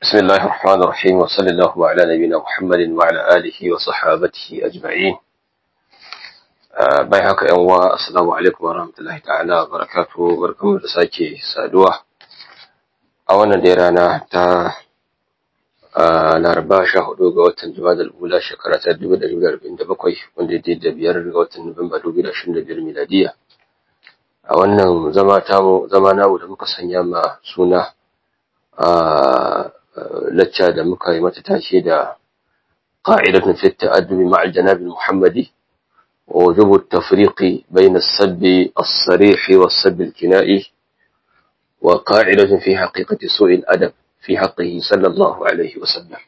بسم الله الرحمن الرحيم وصلى الله على نبينا محمد وعلى آله وصحابته أجمعين bai haka yan uwa assalamu alaikum wa rahmatullahi ta'ala wa barakatuhu barkamu da sake saduwa a wannan da rana ta laraba sha hudu ga watan jumada al'ula shekara ta dubu da arba'in da bakwai wanda ya da biyar ga watan nuwamba dubu da ashirin da biyar miladiya a wannan zama tamu zama namu da muka sanya ma suna a lacca da muka yi mata tashe da qa'idatun fi ta'addubi ma'al janabi muhammadi ووجوب التفريق بين السب الصريح والسب الكنائي وقاعدة في حقيقة سوء الأدب في حقه صلى الله عليه وسلم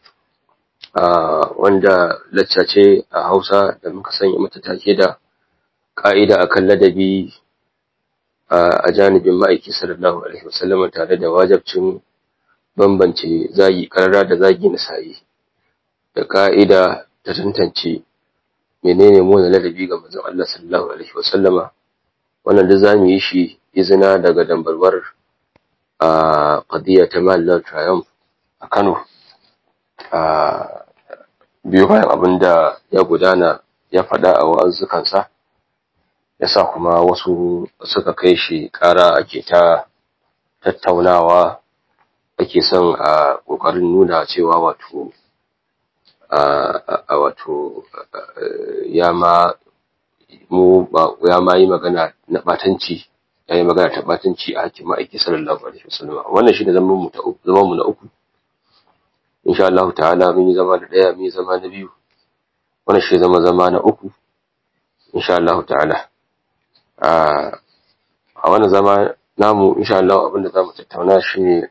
wanda lacca ce a hausa da muka sanya mata take da ƙa'ida a kan ladabi a janibin ma'aiki sallallahu alaihi wasallam tare da wajabcin bambance zagi ƙarara da zagi na sayi da ƙa'ida ta tantance menene mu ladabi ga manzon Allah sallallahu alaihi wa sallama wannan da zamu yi shi izina daga dambarwar a qadiya ta Mallam Triumph a Kano a biyu bayan abinda ya gudana ya faɗa a wa'azukansa yasa kuma wasu suka kai shi ƙara ake ta tattaunawa ake son a ƙoƙarin nuna cewa wato a wato ya ma mu ya ma yi magana na batanci ya yi magana ta batanci a hakkin ma'aiki sallallahu alaihi wasallam wannan shi ne zaman mu ta uku zaman mu na uku insha Allah ta'ala mun yi zama da daya mun yi zama na biyu wannan shi zama zama na uku insha Allah ta'ala a wannan zama namu insha Allah abinda zamu tattauna shi ne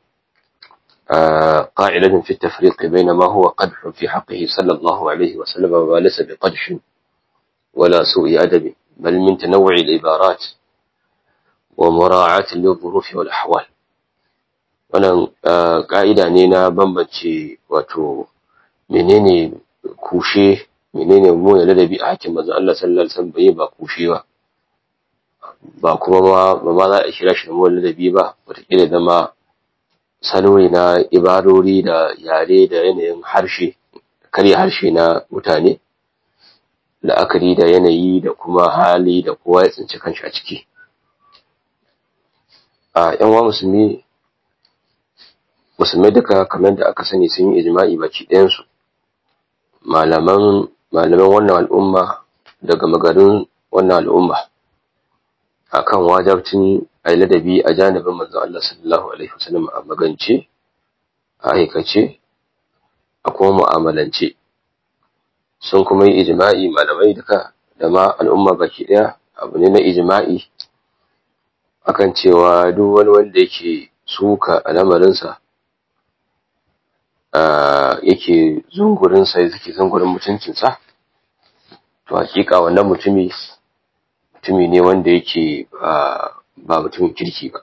قاعدة في التفريق بين ما هو قدح في حقه صلى الله عليه وسلم وما ليس بقدح ولا سوء أدب بل من تنوع العبارات ومراعاة للظروف والأحوال wannan ƙa'ida ne na bambance wato menene kushe menene muna ladabi a hakin manzon Allah sallallahu alaihi wasallam bai ba kushe ba ba kuma ba ma za a kira shi da muna ladabi ba wataƙila zama salo ne na ibarori da yare da yanayin harshe karya harshe na mutane la'akari da yanayi da kuma hali da kowa ya tsinci kanshi a ciki a yan wa musulmi musulmai duka kamar da aka sani sun yi ijma'i baki ɗayansu malaman malaman wannan al'umma daga magarin wannan al'umma akan wajabcin a ladabi a janibin manzon Allah sallallahu alaihi wasallam a magance a aikace a kuma mu'amalance sun kuma yi ijma'i malamai duka da ma al'umma baki daya abu ne na ijma'i akan cewa duk wani wanda yake suka a lamarinsa yake zungurinsa yake zungurin mutuncinsa to hakika wannan mutumi mutumi ne wanda yake ba mutumin kirki ba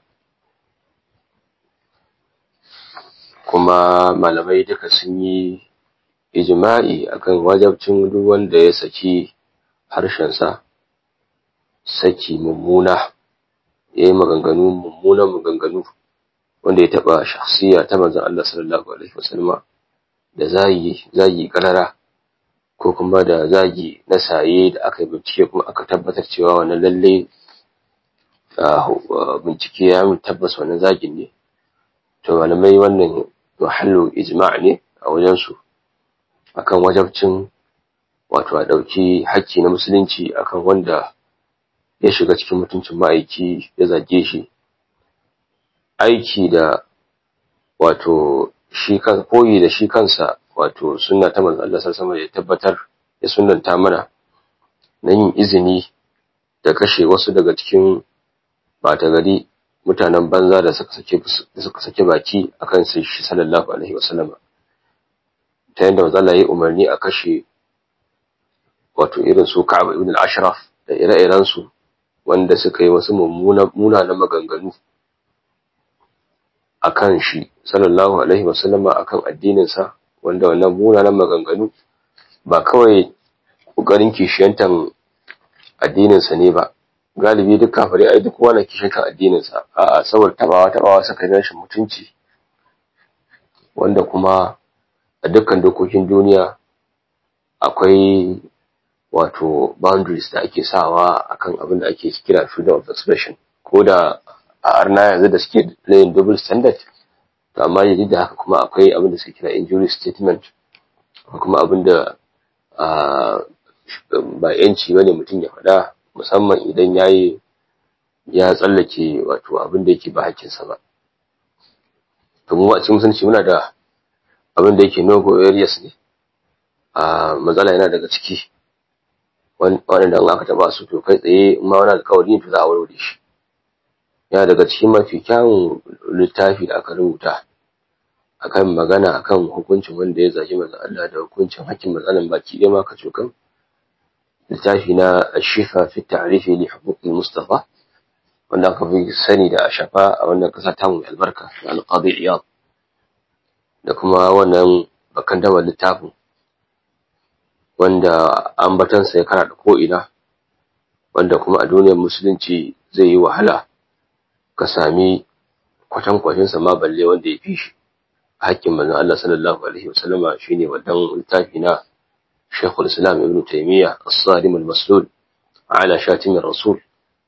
kuma malamai duka sun yi ijma'i akan wajabcin duk wanda ya saki harshensa saki mummuna ya yi maganganu mummunan maganganu wanda ya taɓa shakhsiya ta manzon Allah sallallahu alaihi wasallama da zagi zagi karara ko kuma da zagi na saye da aka yi bincike kuma aka tabbatar cewa wannan lalle bincike ya mun tabbas wannan zagin ne to malamai wannan mahallu ijma' ne a wajensu akan wajabcin wato a ɗauki hakki na musulunci akan wanda ya shiga cikin mutuncin ma'aiki ya zage shi aiki da wato shi kan koyi da shi kansa wato sunna ta manzo Allah sallallahu alaihi ya tabbatar ya sunnanta mana na yin izini da kashe wasu daga cikin bata gari mutanen banza da suka sake suka sake baki akan sai shi sallallahu alaihi wasallam ta yanda manzo Allah ya umarni a kashe wato irin su Ka'ab ibn al-Ashraf da ire-iren su wanda suka yi wasu mummuna munanan maganganu akan shi sallallahu alaihi wasallama akan addinin sa wanda wannan munanan maganganu ba kawai kokarin kishiyantan addinin sa ne ba galibi duk kafare ai duk wani kishiyantan addinin sa a'a saboda tabawa tabawa saka rashin mutunci wanda kuma a dukkan dokokin duniya akwai wato boundaries da ake sawa akan abin da ake kira freedom of expression ko da a arna yanzu da suke laying double standard to amma yanzu da haka kuma akwai abin da suke kira injury statement kuma abin da ba yanci bane mutum ya faɗa musamman idan yayi ya tsallake wato abin da yake ba hakkinsa ba to mu a cikin musulunci muna da abin da yake no go areas ne a matsala yana daga ciki waɗanda aka taɓa su to kai tsaye ma wani alƙawari to za a warware shi yana daga cikin mafi kyawun littafi da aka rubuta akan magana akan hukuncin wanda ya zagi manzon Allah da hukuncin hakkin matsalan baki ɗaya ma kacokan littafi na Shifa fi ta'rifi li huquqil Mustafa wanda aka fi sani da Ashafa a wannan ƙasa ta mu albarka da Al-Qadi Iyad da kuma wannan bakan dawar littafin wanda ambatansa ya kara da ko'ina wanda kuma a duniyar musulunci zai yi wahala ka sami kwatankwacinsa ma balle wanda ya fi shi hakkin manzon Allah sallallahu alaihi wasallama shine wannan littafi na Sheikhul Islam Ibn Taymiyyah As-Salim Al-Maslul ala Shatim Rasul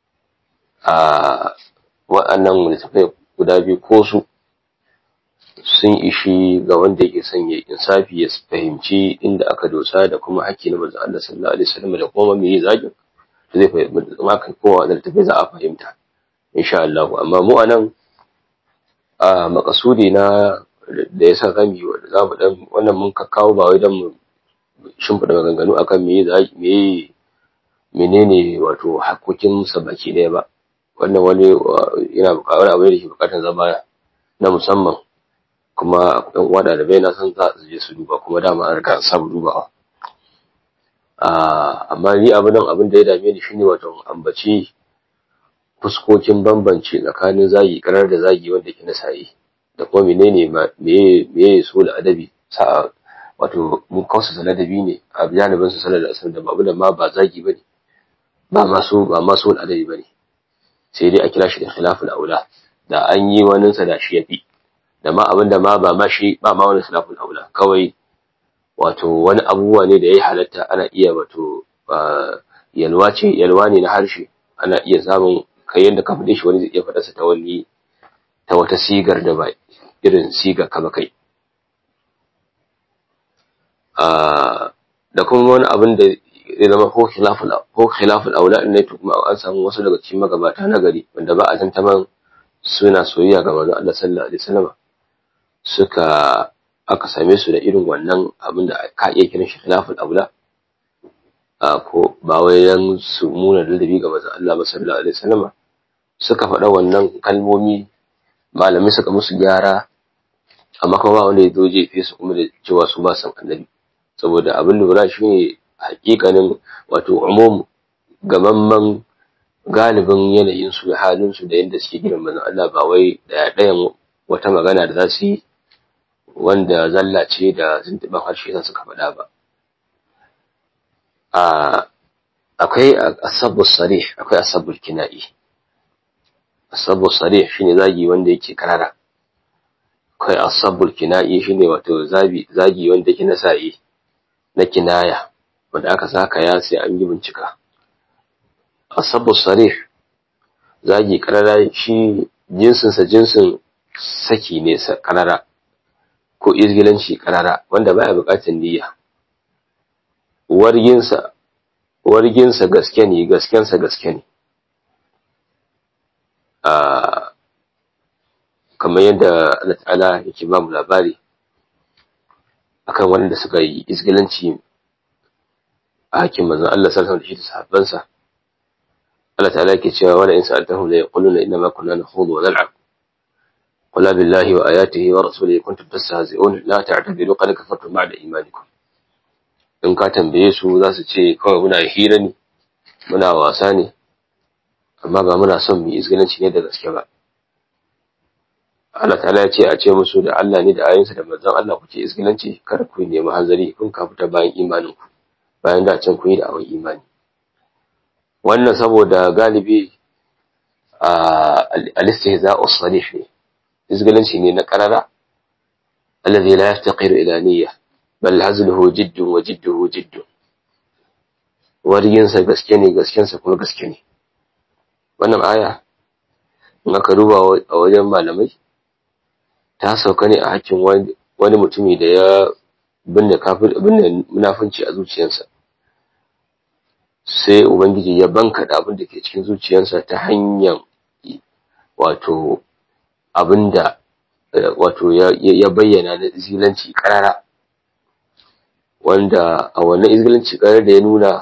a wa'annan littafai guda biyu ko su sun ishi ga wanda yake son ya insafi ya fahimci inda aka dosa da kuma hakki na manzon Allah sallallahu alaihi wasallam da kuma me zagin zai fahimta ma kai kowa da littafai za a fahimta insha Allah amma mu anan a makasudi na da yasa zamu yi za mu dan wannan mun kakkawo ba wai dan mu shimfida maganganu akan me me menene wato hakokin sa baki daya ba wannan wani yana buƙatar abu ne da ke buƙatar zama na musamman kuma ɗan uwa ɗalibai na san za su je su duba kuma dama an riga an samu dubawa amma ni abin nan abin da ya dame ni shine wato ambaci fuskokin bambance tsakanin zagi karar da zagi wanda ke na sa'i da kuma menene meye meye so da adabi sa wato mun kausa ladabi ne a janibin su sallar asar da babu da ma ba zagi bane ba ma so ba ma so da adabi bane sai dai a kira shi da khilaful aula da an yi wani sa da shi yafi da ma abinda ma ba ma shi ba ma wani khilaful aula kawai wato wani abubuwa ne da ya halatta ana iya wato yalwa ce yalwa ne na harshe ana iya samun kai yadda ka faɗe shi wani zai iya faɗarsa ta wani ta wata sigar da ba irin siga kama kai da kuma wani abin da ya zama ko khilaful ko khilaful aula ne to kuma an samu wasu daga cikin magabata na gari wanda ba a tantaman suna soyayya ga manzon Allah sallallahu alaihi wasallam suka aka same su da irin wannan abin da ka iya kiran shi khilaful aula ko ba wai dan su muna ladabi ga manzon Allah sallallahu alaihi wasallam suka faɗa wannan kalmomi malamai suka musu gyara amma kuma ba wanda ya zo jefe su kuma da cewa su ba san annabi saboda abin lura shi ne hakikanin wato umum gamamman galibin yanayin su da halin su da yadda suke gidan manzon Allah ba wai daya ɗayan wata magana da za su yi wanda zalla ce da zuntuban harshe za suka faɗa ba akwai asabu sarih akwai asabu kina'i asabu sarih shine zagi wanda yake karara akwai asabu kina'i shine wato zabi zagi wanda yake na sa'i na kinaya wanda aka saka ya sai an yi bincika asabu sarih zagi karara shi jinsin sa jinsin saki ne karara ko izgilanci karara wanda baya bukatar niyya warginsa warginsa gaske ne gaskensa gaske ne kamar yadda Allah ta'ala yake ba mu labari akan wanda suka yi izgilanci a hakin manzon Allah sallallahu alaihi wasallam da sahabbansa Allah ta'ala yake cewa wala in sa'altahum la yaquluna inna ma kunna nakhudu wa nal'ab قل بالله وآياته ورسوله كنتم تستهزئون لا تعتذروا قد كفرتم بعد إيمانكم in ka tambaye su za su ce kawai muna hira ne muna wasa ne amma ba muna son mu izgilanci ne da gaske ba Allah ta'ala ya ce a ce musu da Allah ne da ayinsa da manzon Allah kuke izgilanci kada ku nemi hanzari kun ka fita bayan imanin ku bayan da can kun yi da awon imani wannan saboda galibi a al-istihza'u sarih ne izgilanci ne na karara alladhi la yaftaqiru ila niyya bal hazluhu jiddun wa jidduhu jiddun warginsa gaske ne gaskensa kuma gaske ne wannan aya in aka duba a wajen malamai ta sauka ne a hakkin wani mutumi da ya binne kafir binne munafunci a zuciyarsa sai ubangiji ya banka da abin da ke cikin zuciyarsa ta hanyar wato abinda wato ya bayyana na izgilanci karara wanda a wannan izgilanci karara da ya nuna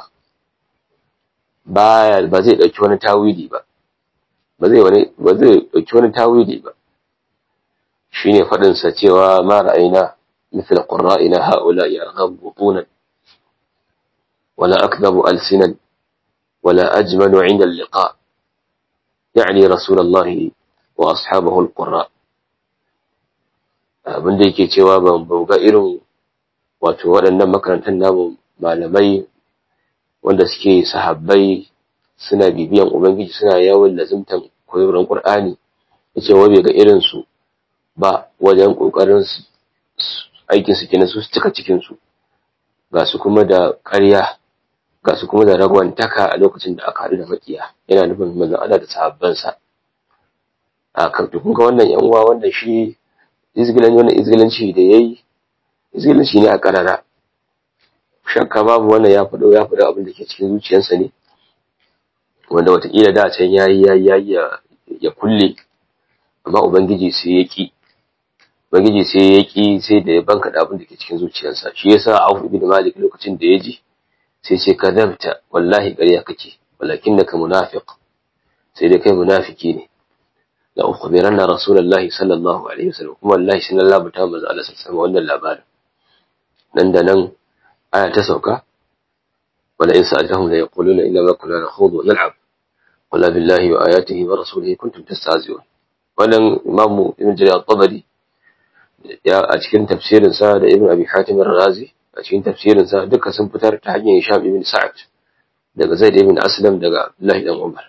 ba ba zai dauki wani tawili ba ba zai wani ba zai dauki wani tawili ba shine fadin sa cewa ma ra'ayna مثل قرائنا هؤلاء أرغب بطونا ولا أكذب ألسنا ولا أجمل عند اللقاء يعني رسول الله وأصحابه القراء abin da yake cewa ban ga irin wato waɗannan makarantar namu malamai wanda suke sahabbai suna bibiyan ubangiji suna yawon lazimtan koyarwar qur'ani yace wai bai ga irin su ba wajen kokarin aikin su kenan su cika cikin su ga su kuma da ƙarya ga su kuma da ragwantaka a lokacin da aka haɗu da makiya yana nufin manzon Allah da sahabbansa a kan kun ga wannan yan uwa wanda shi izgilan wannan izgilanci da yayi izgilanci ne a karara shakka babu wannan ya faɗo ya faɗo abin da ke cikin zuciyarsa ne wanda watakila da can yayi yayi ya kulle amma ubangiji sai ya ki ubangiji sai ya ki sai da ya banka da abin da ke cikin zuciyarsa shi yasa Auf ibn Malik lokacin da ya ji sai ce kadabta wallahi ƙarya kake walakinnaka munafiq sai dai kai munafiki ne la ukhbiranna rasulullahi sallallahu alaihi wasallam kuma wallahi shi Allah bata manzo Allah sallallahu alaihi wannan labarin nan da nan aya ta sauka wala in sa'altahum la yaquluna inna ma kunna nakhudu wa nal'ab qul billahi wa ayatihi wa rasulihi kuntum tastahzi'un wannan imamu ibn jarir at-tabari ya a cikin tafsirin sa da ibn abi hatim ar-razi a cikin tafsirin sa duka sun fitar ta hanyar hisham ibn sa'ad daga zaid ibn aslam daga abdullahi dan umar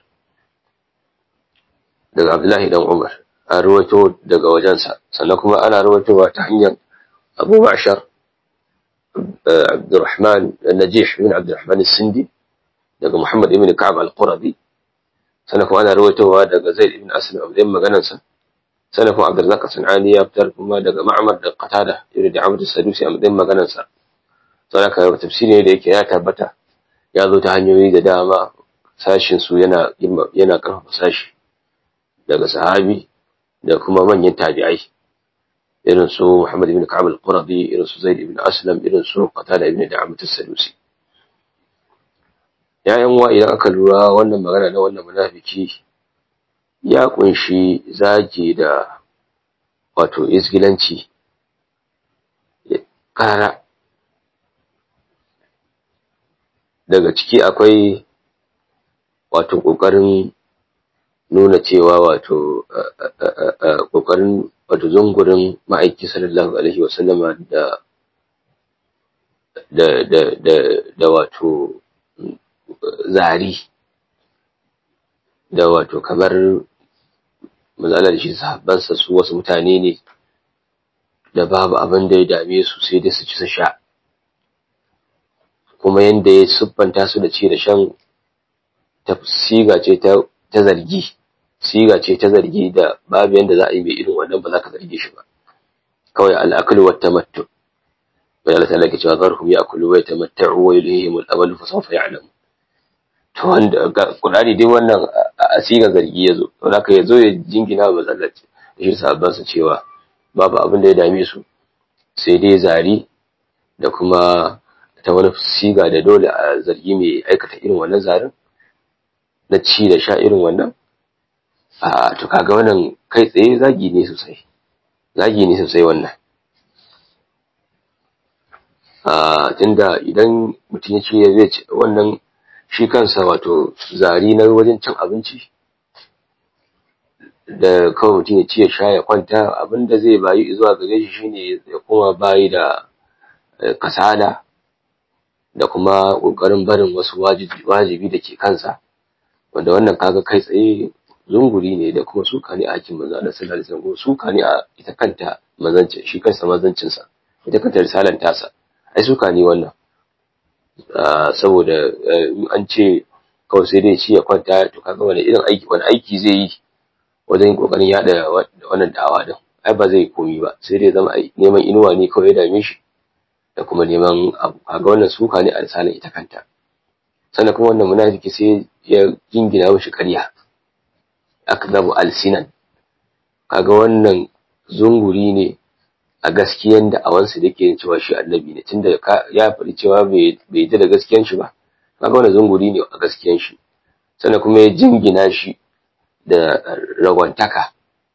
daga abdullahi dan umar an rawaito daga wajensa sannan kuma ana rawaitowa ta hanyar abu ma'shar عبد الرحمن النجيح بن عبد الرحمن السندي daga Muhammad ibn Ka'ab al-Qurazi sannan kuma ana rawaitowa daga Zaid ibn Aslam abin maganansa sannan kuma Abdurrazzaq Sanani ya fitar kuma daga Ma'mar da Qatada ibn Da'amad as-Sadusi a matsayin maganansa sannan ka tafsiri ne da yake ya tabbata ya zo ta hanyoyi da dama sashin su yana yana karfafa sashi daga sahabi da kuma manyan tabi'ai irin su Muhammad ibn Ka'ab al-Qurazi irin su Zaid ibn Aslam irin su Qatada ibn Da'amat as-Sadusi yayan wa idan aka lura wannan magana na wannan munafiki ya kunshi zagi da wato isgilanci kara daga ciki akwai wato kokarin nuna cewa wato kokarin wato zungurin ma'aiki sallallahu alaihi wasallama da da da da da wato zari da wato kamar mazalar shi sahabbansa su wasu mutane ne da babu abin da ya dame su sai dai su ci su sha kuma yanda ya siffanta su da ci da shan siga ce ta zargi siga ce ta zargi da babu yanda za a yi mai irin wannan ba za ka zarge shi ba kawai al'akulu wa tamattu bai Allah ta'ala ke cewa zarhum ya'kulu wa yatamatta'u wa yulhihim al-amalu fa sawfa ya'lam to wanda Qur'ani dai wannan a siga zargi yazo to haka yazo ya jingina ba zallace shi sahabban su cewa babu abin da ya dame su sai dai zari da kuma ta wani siga da dole a zargi mai aikata irin wannan zarin na ci da sha irin wannan a to kaga wannan kai tsaye zagi ne sosai zagi ne sosai wannan a tunda idan mutum ya ce zai ci wannan shi kansa wato zari na wajen cin abinci da kawai mutum ya ci ya sha ya kwanta abinda zai bayi zuwa gare shi shine ya kuma bayi da kasala da kuma ƙoƙarin barin wasu wajibi da ke kansa wanda wannan kaga kai tsaye zunguri ne da kuma suka ne a hakin manzo Allah sallallahu alaihi wasallam suka ne a ita kanta manzancin shi kansa manzancin sa ita kanta risalan tasa ai suka ne wannan saboda an ce kawai sai dai ci ya kwanta to kaga wani irin aiki wani aiki zai yi wajen kokarin yada wannan da'awa din ai ba zai komi ba sai dai zama neman inuwa ne kawai ya dame shi da kuma neman abu kaga wannan suka ne a risalan ita kanta sannan kuma wannan munafiki sai ya jingina mishi ƙarya akdabu alsinan kaga wannan zunguri ne a gaskiyan da awansu da ke cewa shi annabi ne tunda ya faɗi cewa bai yi da gaskiyan shi ba kaga wannan zunguri ne a gaskiyan shi sannan kuma ya jingina shi da ragwantaka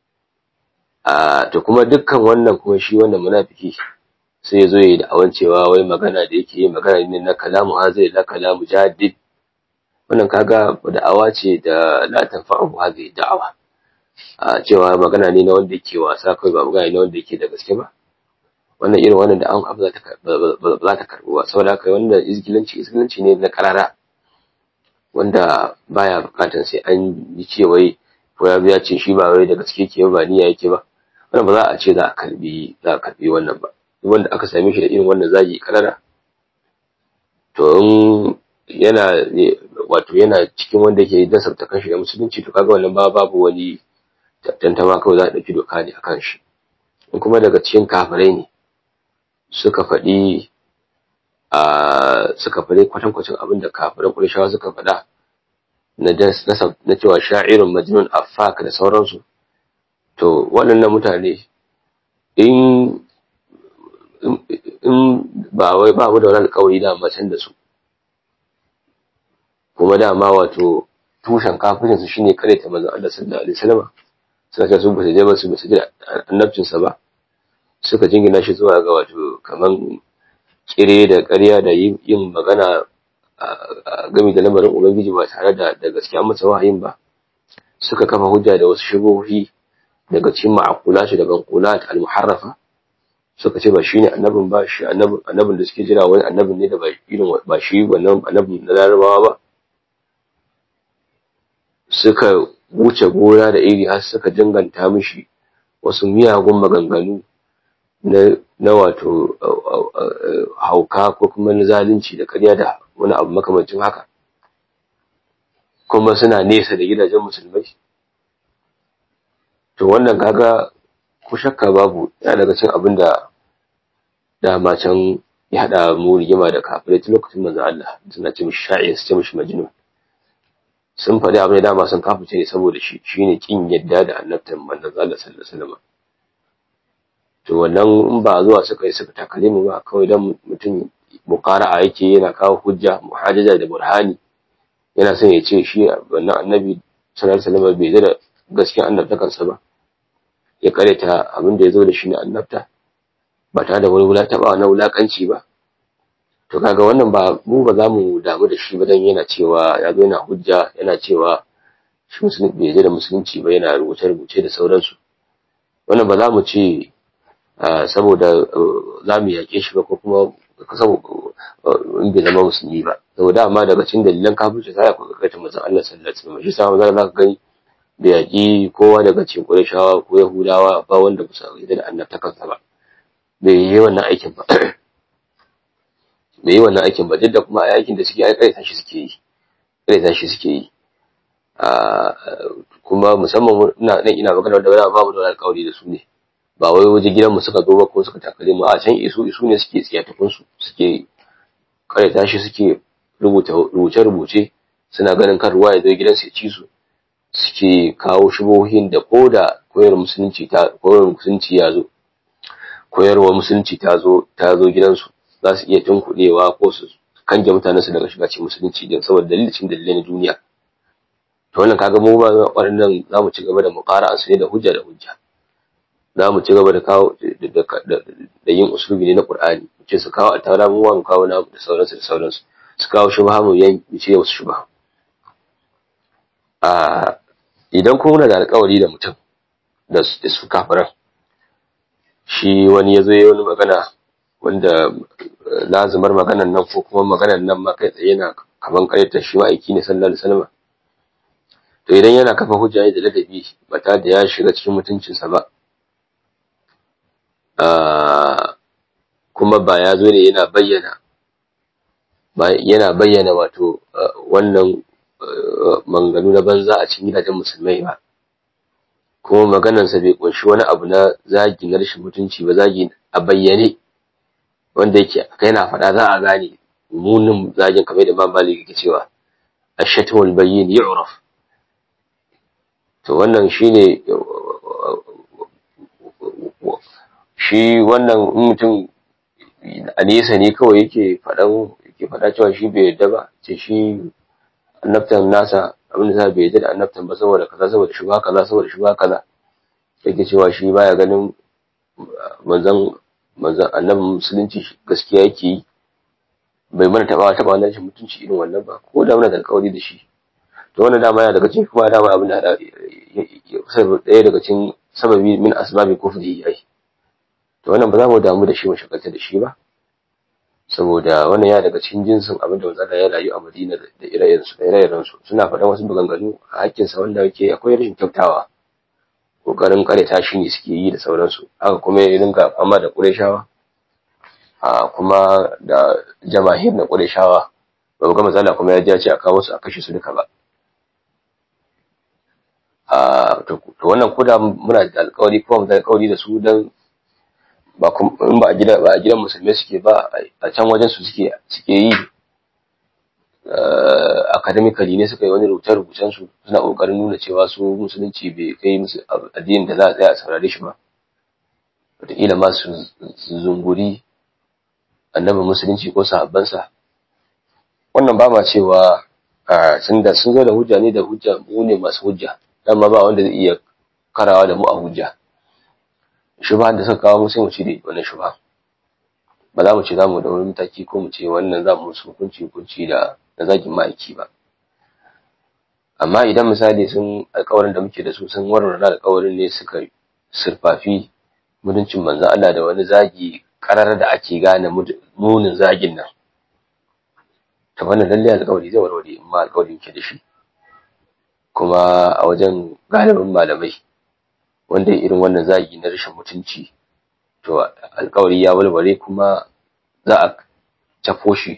a to kuma dukkan wannan kuma shi wannan munafiki sai ya zo ya yi da awan cewa wai magana da yake yi magana ne na kalamu hazai la kalamu jadid wannan kaga da'awa ce da la tanfa'u hadhihi da'awa a cewa magana ne na wanda yake wasa kai ba magana ne wanda yake da gaske ba wannan irin wannan da an abu za ta za ta karbu ba saboda haka wannan izgilanci izgilanci ne na karara wanda baya bukatan sai an yi ce wai ko ya biya ce shi ba wai da gaske yake ba niyya yake ba wannan ba za a ce za a karbi za a karbi wannan ba wanda aka same shi da irin wannan zagi karara to in yana wato yana cikin wanda ke dasarta kanshi da musulunci to kaga wannan ba babu wani tantama kawai za a ɗauki doka ne akan shi in kuma daga cikin kafirai ne suka faɗi a suka faɗi kwatankwacin abin da kafirai ƙurishawa suka faɗa na na cewa sha'irun majnun affak da sauransu to waɗannan mutane in in ba wai ba mu da wani alƙawari da macen da su kuma dama wato tushen kafircin su shine kare ta manzon Allah sallallahu alaihi wasallam suka ce su ba su je ba su ba su ji annabcin sa ba suka jingina shi zuwa ga wato kaman kire da ƙarya da yin magana game da lamarin ubangiji ba tare da da gaskiya masa wahayin ba suka kafa hujja da wasu shubuhi daga cikin ma'akulat da banqulat al-muharrafa suka ce ba shine annabin ba shi annabin annabin da suke jira wani annabin ne da ba irin ba shi wannan annabin na larabawa ba suka wuce gona da iri har suka jinganta mishi wasu miyagun maganganu na na wato hauka ko kuma na zalunci da ƙarya da wani abu makamancin haka kuma suna nesa da gidajen musulmai to wannan kaga ko shakka babu ya daga cin abin da dama can ya haɗa mu rigima da kafirai tun lokacin manzo Allah suna ce mishi sha'ir su ce mishi majnun sun faɗi abin da dama sun kafice ne saboda shi shine kin yadda da annabtan manzon Allah sallallahu alaihi wasallam to wannan in ba zuwa suka yi suka takale mu ba kawai dan mutum muqara'a yake yana kawo hujja muhajaja da burhani yana son ya ce shi wannan annabi sallallahu alaihi wasallam bai da gaskiyar annabtakarsa ba ya kareta abin da ya zo da shi na annabta ba tare da wani wula taɓa na wulakanci ba to kaga wannan ba mu ba za mu damu da shi ba dan yana cewa ya zo yana hujja yana cewa shi musulunci bai da musulunci ba yana rubuce rubuce da sauransu wannan ba za mu ce saboda za mu yaƙe shi ba ko kuma in bai zama musulmi ba saboda amma daga cikin dalilan kafirci sai ya kuka ta manzon Allah sallallahu alaihi wasallam shi sa za ka gani da yaƙi kowa daga cikin Qurayshawa ko Yahudawa ba wanda ba su yarda da annabtakarsa ba bai yi wannan aikin ba bai yi wannan aikin ba duk da kuma aikin da suke ai kaita shi suke yi kaita shi suke yi kuma musamman ina nan ina magana da wani babu da wani alƙawari da su ne ba wai waje gidanmu suka zo ba ko suka takale mu a can isu isu ne suke tsiyatakun su suke kaita shi suke rubuta rubuce rubuce suna ganin kan ruwa ya zo gidansu ya ci su suke kawo shubohin da ko da koyar musulunci ta koyar musulunci ya zo koyarwa musulunci ta zo ta zo gidansu za su iya tunkuɗewa ko su kange mutanen su daga shiga cikin musulunci din saboda dalilin dalilai na duniya to wannan kaga mu ba waɗannan za mu ci gaba da muqara su ne da hujja da hujja za mu ci gaba da kawo da yin usulubi ne na Qur'ani ce su kawo a tara mu mu kawo na da sauransu da sauransu su kawo shubha mu yan mu ce wasu shubha a idan kuma muna da alƙawari da mutum da su kafiran shi wani ya zo ya wani magana wanda lazimar maganan nan ko kuma maganan nan ma kai tsaye na kaman karyata shi ma'aiki ne sallallahu alaihi wasallam to idan yana kafa hujja da ladabi ba ta da ya shiga cikin mutuncinsa ba kuma ba ya zo ne yana bayyana yana bayyana wato wannan manganu na banza a cikin gidajen musulmai ba kuma maganarsa bai kunshi wani abu na zagi na rashin mutunci ba zagi a bayyane wanda yake yana faɗa za a gane munin zagin kamar da Malik yake cewa ash-shatm al-bayyin yu'raf to wannan shine shi wannan mutum a nesa ne kawai yake faɗan yake faɗa cewa shi bai yadda ba ce shi annabtan nasa abin da bai yadda da annabtan ba saboda kaza saboda shubha kaza saboda shubha kaza yake cewa shi baya ganin manzon manzon annabin musulunci gaskiya yake yi bai mana taba taba wannan shi mutunci irin wannan ba ko da muna da alƙawari da shi to wannan dama yana daga cikin kuma dama abin da ɗaya daga cikin sababi min asbabi kufri yayi to wannan ba za mu damu da shi mu shagalta da shi ba saboda wannan ya daga cikin jinsin abin da manzon ya rayu a Madina da ire-iren su da ire-iren su suna faɗan wasu maganganu a hakkin sa wanda yake akwai rashin kyautawa kokarin kare tashi ne suke yi da sauransu haka kuma ya dinga fama da Qurayshawa a kuma da jama'ir na Qurayshawa ba mu ga matsala kuma ya ji ce a kawo su a kashe su duka ba a to wannan koda muna da alƙawari kuma mu da alƙawari da su dan ba in ba a gida ba a gidan musulmai suke ba a can wajen su suke suke yi academically ne suka yi wani rubuce-rubucen su suna kokarin nuna cewa su musulunci bai kai musu addinin da za a tsaya a saurare shi ba wataƙila ma su zunguri annabin musulunci ko sahabbansa wannan ba ma cewa sun da sun zo da hujja ne da hujja mu ne masu hujja dan ma ba wanda zai iya karawa da mu a hujja shubha da suka kawo mu sai mu cire wannan shubha ba za mu ce za mu da wani mataki ko mu ce wannan za mu musu hukunci hukunci da da zagin ma'aiki ba amma idan misali sun alƙawarin da muke da su sun warware alƙawarin ne suka surfafi mutuncin manzo Allah da wani zagi karar da ake gane munin zagin nan ta wannan lalle alƙawari zai warware amma alƙawarin ke da shi kuma a wajen galibin malamai wanda irin wannan zagi na rashin mutunci to alƙawari ya warware kuma za a cafo shi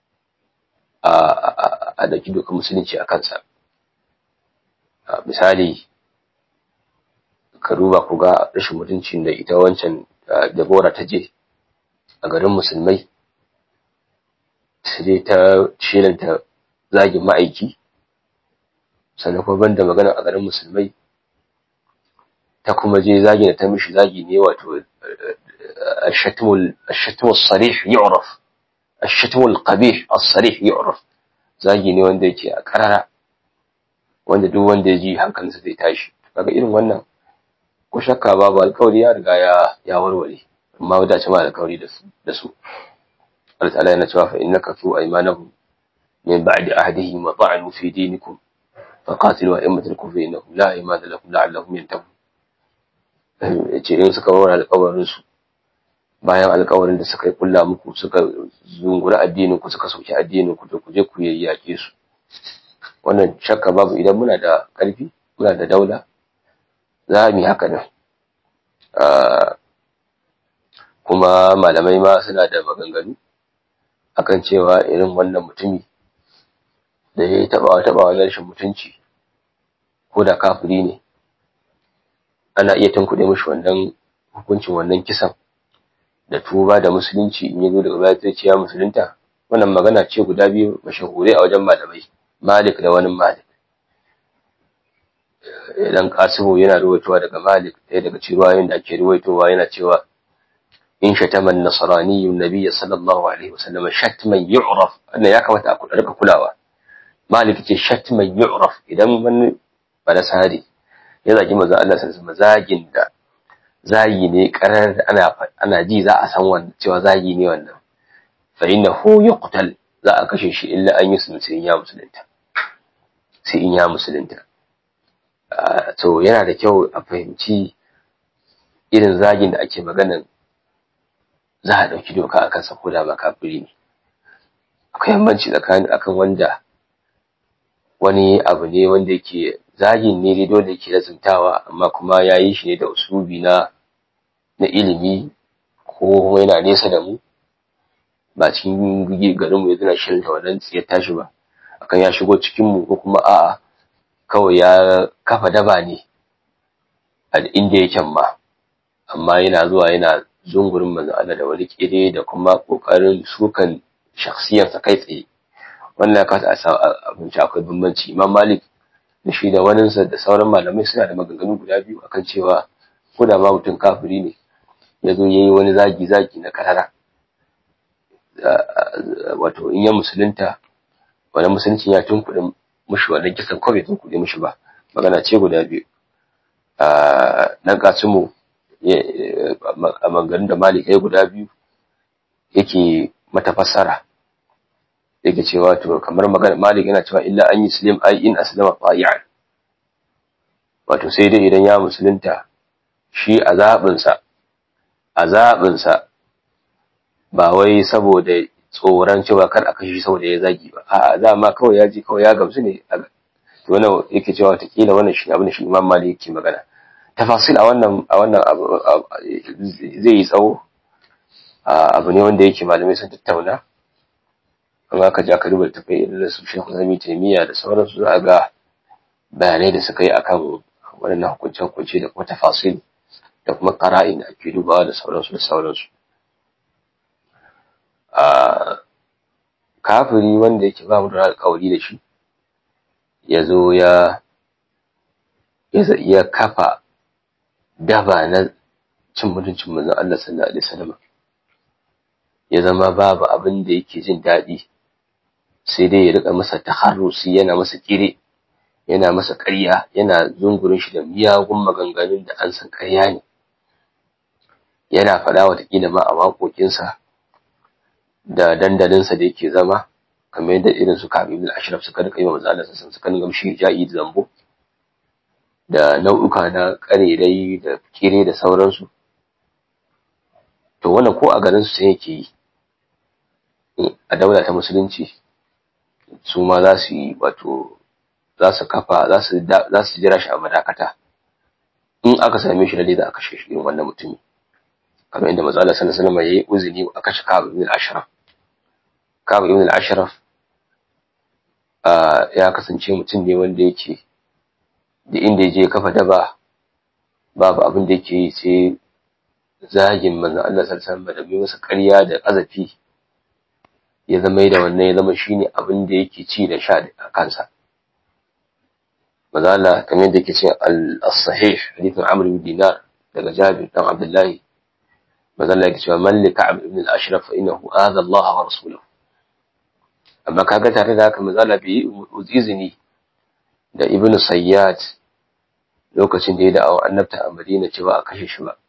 a daki dokar musulunci a kansa misali ka duba ku ga rashin mutuncin da ita wancan Dabora ta je a garin musulmai sai ta shelanta zagin ma'aiki sannan kuma banda magana a garin musulmai ta kuma je zagi da ta mishi zagi ne wato الشتم الصريح يعرف الشتم القبيح الصريح يعرف zagi ne wanda yake a karara wanda duk wanda ya ji hankalinsa zai tashi kaga irin wannan ko shakka babu alkawari ya riga ya ya warware amma wadda ce ma alkawari da su da su Allah ta'ala yana cewa fa innaka tu aymanahum min ba'di ahdihim wa ta'anu fi dinikum faqatilu a'immatal kufri innahum la aymana lakum la'allahum yantahun yace in suka warware alkawarin su bayan alkawarin da suka yi kulla muku suka zungura addinin ku suka sauke addinin ku da ku je ku yayyake su wannan shakka babu idan muna da ƙarfi muna da daula za mu yi haka nan kuma malamai ma suna da maganganu akan cewa irin wannan mutumi da ya yi taɓawa taɓawa na rashin mutunci ko da kafiri ne ana iya tunkuɗe mashi wannan hukuncin wannan kisan da tuba da musulunci in ya zo daga baya zai ce ya musulunta wannan magana ce guda biyu mashahurai a wajen malamai malik da wani malik idan kasimu yana ruwaitowa daga malik ɗaya daga cikin da ake ruwaitowa yana cewa in shatama nasrani nabiyyi sallallahu alaihi wasallam shatman yu'raf wannan ya kamata a rika kulawa malik ce shatman yu'raf idan wani balasari ya zagi manzo Allah sallallahu alaihi zagin da zagi ne karar da ana ana ji za a san wannan cewa zagi ne wannan fa innahu yuqtal za a kashe shi illa an yi sai ya musulunta sai in ya musulunta to yana da kyau a fahimci irin zagin da ake maganan za a ɗauki doka a kansa ko da ba kafiri ne akwai yammanci tsakanin akan wanda wani abu ne wanda yake zagin ne dai dole yake lazimtawa amma kuma ya yi shi ne da usubi na na ilimi ko yana nesa da mu ba cikin garin mu yana shirin ta wannan tsiyar tashi ba akan ya shigo cikin mu ko kuma a'a kawai ya kafa daba ne a inda yake ma amma yana zuwa yana zungurin manzo Allah da wani kire da kuma kokarin sukan shakhsiyarsa kai tsaye wannan ya kasa a abinci akwai bambanci imam malik da shi da waninsa da sauran malamai suna da maganganu guda biyu akan cewa ko da ma mutum kafiri ne ya zo ya yi wani zagi-zagi na karara wato in ya musulunta wani musulunci ya tunkuɗe mushi wannan kisan ko bai tunkuɗe mushi ba magana ce guda biyu dan kasimu a maganganun da malik ya guda biyu yake mata fassara yake cewa to kamar magana malik yana cewa illa an yi slim ai in aslama ta'i'an wato sai dai idan ya musulunta shi a zaɓinsa a zaɓinsa ba wai saboda tsoron cewa kar a kashe saboda ya zagi ba a za ma kawai ya ji kawai ya gamsu ne to wannan yake cewa watakila wannan shi abin da shi imam malik yake magana tafasil a wannan a wannan zai yi tsawo abu ne wanda yake malamai sun tattauna amma ka ja ka duba tafai irin da su shekhu zami taimiyya da sauransu za a ga bayanai da suka yi akan waɗannan hukunce-hukunce da kuma tafasil da kuma ƙara'in da ake dubawa da sauransu da sauransu kafiri wanda yake ba mu da alƙawari da shi ya zo ya ya kafa daba na cin mutuncin manzon Allah sallallahu alaihi wasallam ya zama babu abin da yake jin daɗi sai dai ya rika masa taharrusi yana masa kire yana masa ƙarya yana zungurin shi da miyagun maganganun da an san ƙarya ne yana faɗa watakila ma a waƙoƙinsa da dandalinsa da yake zama kamar yadda irin su Ka'ab ibn Ashraf suka rika yi wa manzo Allah sallallahu suka dinga mishi ja'i da zambo da nau'uka na ƙarerai da kire da sauransu to wannan ko a garin su sai yake yi a daula ta musulunci su ma za su yi wato za su kafa za su za su jira shi a madakata in aka same shi lalle za a kashe shi irin wannan mutumi kamar inda manzo Allah sallallahu alaihi wasallam yayi uzuni a kashe Ka'ab ibn al-Ashraf Ka'ab ibn al-Ashraf ya kasance mutum ne wanda yake da inda je kafa daba babu abin da yake yi sai zagin manzo Allah sallallahu alaihi wasallam da bi masa ƙarya da azafi ya zama da wannan ya zama shine abin da yake ci da sha a kansa manzo Allah kamar yadda yake ce al-sahih hadithin Amr ibn Dinar daga Jabir dan Abdullahi manzo Allah yake cewa man li Ka'b ibn al-Ashraf fa innahu adha Allah wa rasulahu amma kaga tare da haka manzo Allah bai izini da Ibn Sayyad lokacin da ya da'awa annabta a Madina cewa a kashe shi ba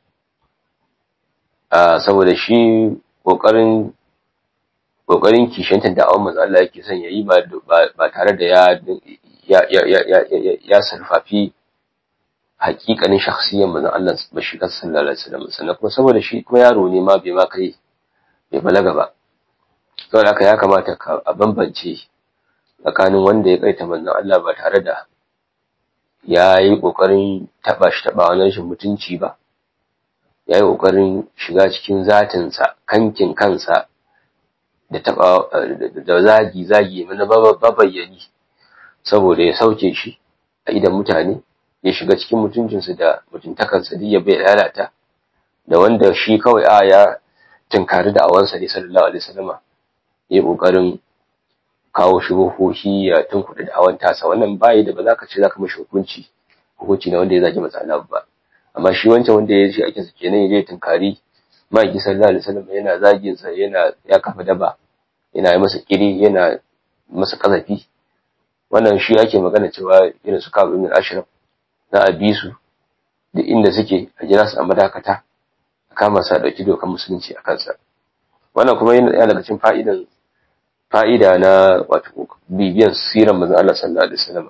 saboda shi kokarin kokarin kishantar da'awar manzo Allah yake son yayi ba ba tare da ya ya ya ya ya sarfafi hakikanin shakhsiyyar manzo Allah ba shi kan sallallahu alaihi wasallam sannan kuma saboda shi kuma yaro ne ma bai ma kai bai balaga ba saboda haka ya kamata ka a bambance tsakanin wanda ya kaita manzon Allah ba tare da ya yi ƙoƙarin taɓa shi taɓa wannan shi mutunci ba ya yi ƙoƙarin shiga cikin zatinsa kankin kansa da taɓa da zagi zagi mana babayyani saboda ya sauke shi a idan mutane ya shiga cikin mutuncinsu da mutuntakansa duk ya bai lalata da wanda shi kawai a ya tunkari da awansa ne sallallahu alaihi wasallama ya ƙoƙarin kawo shubuhohi ya tunkuɗa da awan tasa wannan bayi da ba za ka ce za ka mashi hukunci hukunci na wanda ya zagi matsala ba amma shi wancan wanda ya shi ake sa kenan ya je tunkari maki sallallahu alaihi wasallam yana zagin sa yana ya kafa daba yana yi masa kiri yana masa kazafi wannan shi ake magana cewa irin su kawo ibn ashraf za a bi su da inda suke a jira su a madakata a kama sa dauki dokar musulunci a kansa wannan kuma yana daga cikin fa'idan fa'ida na wato bibiyan siran manzon Allah sallallahu alaihi wasallam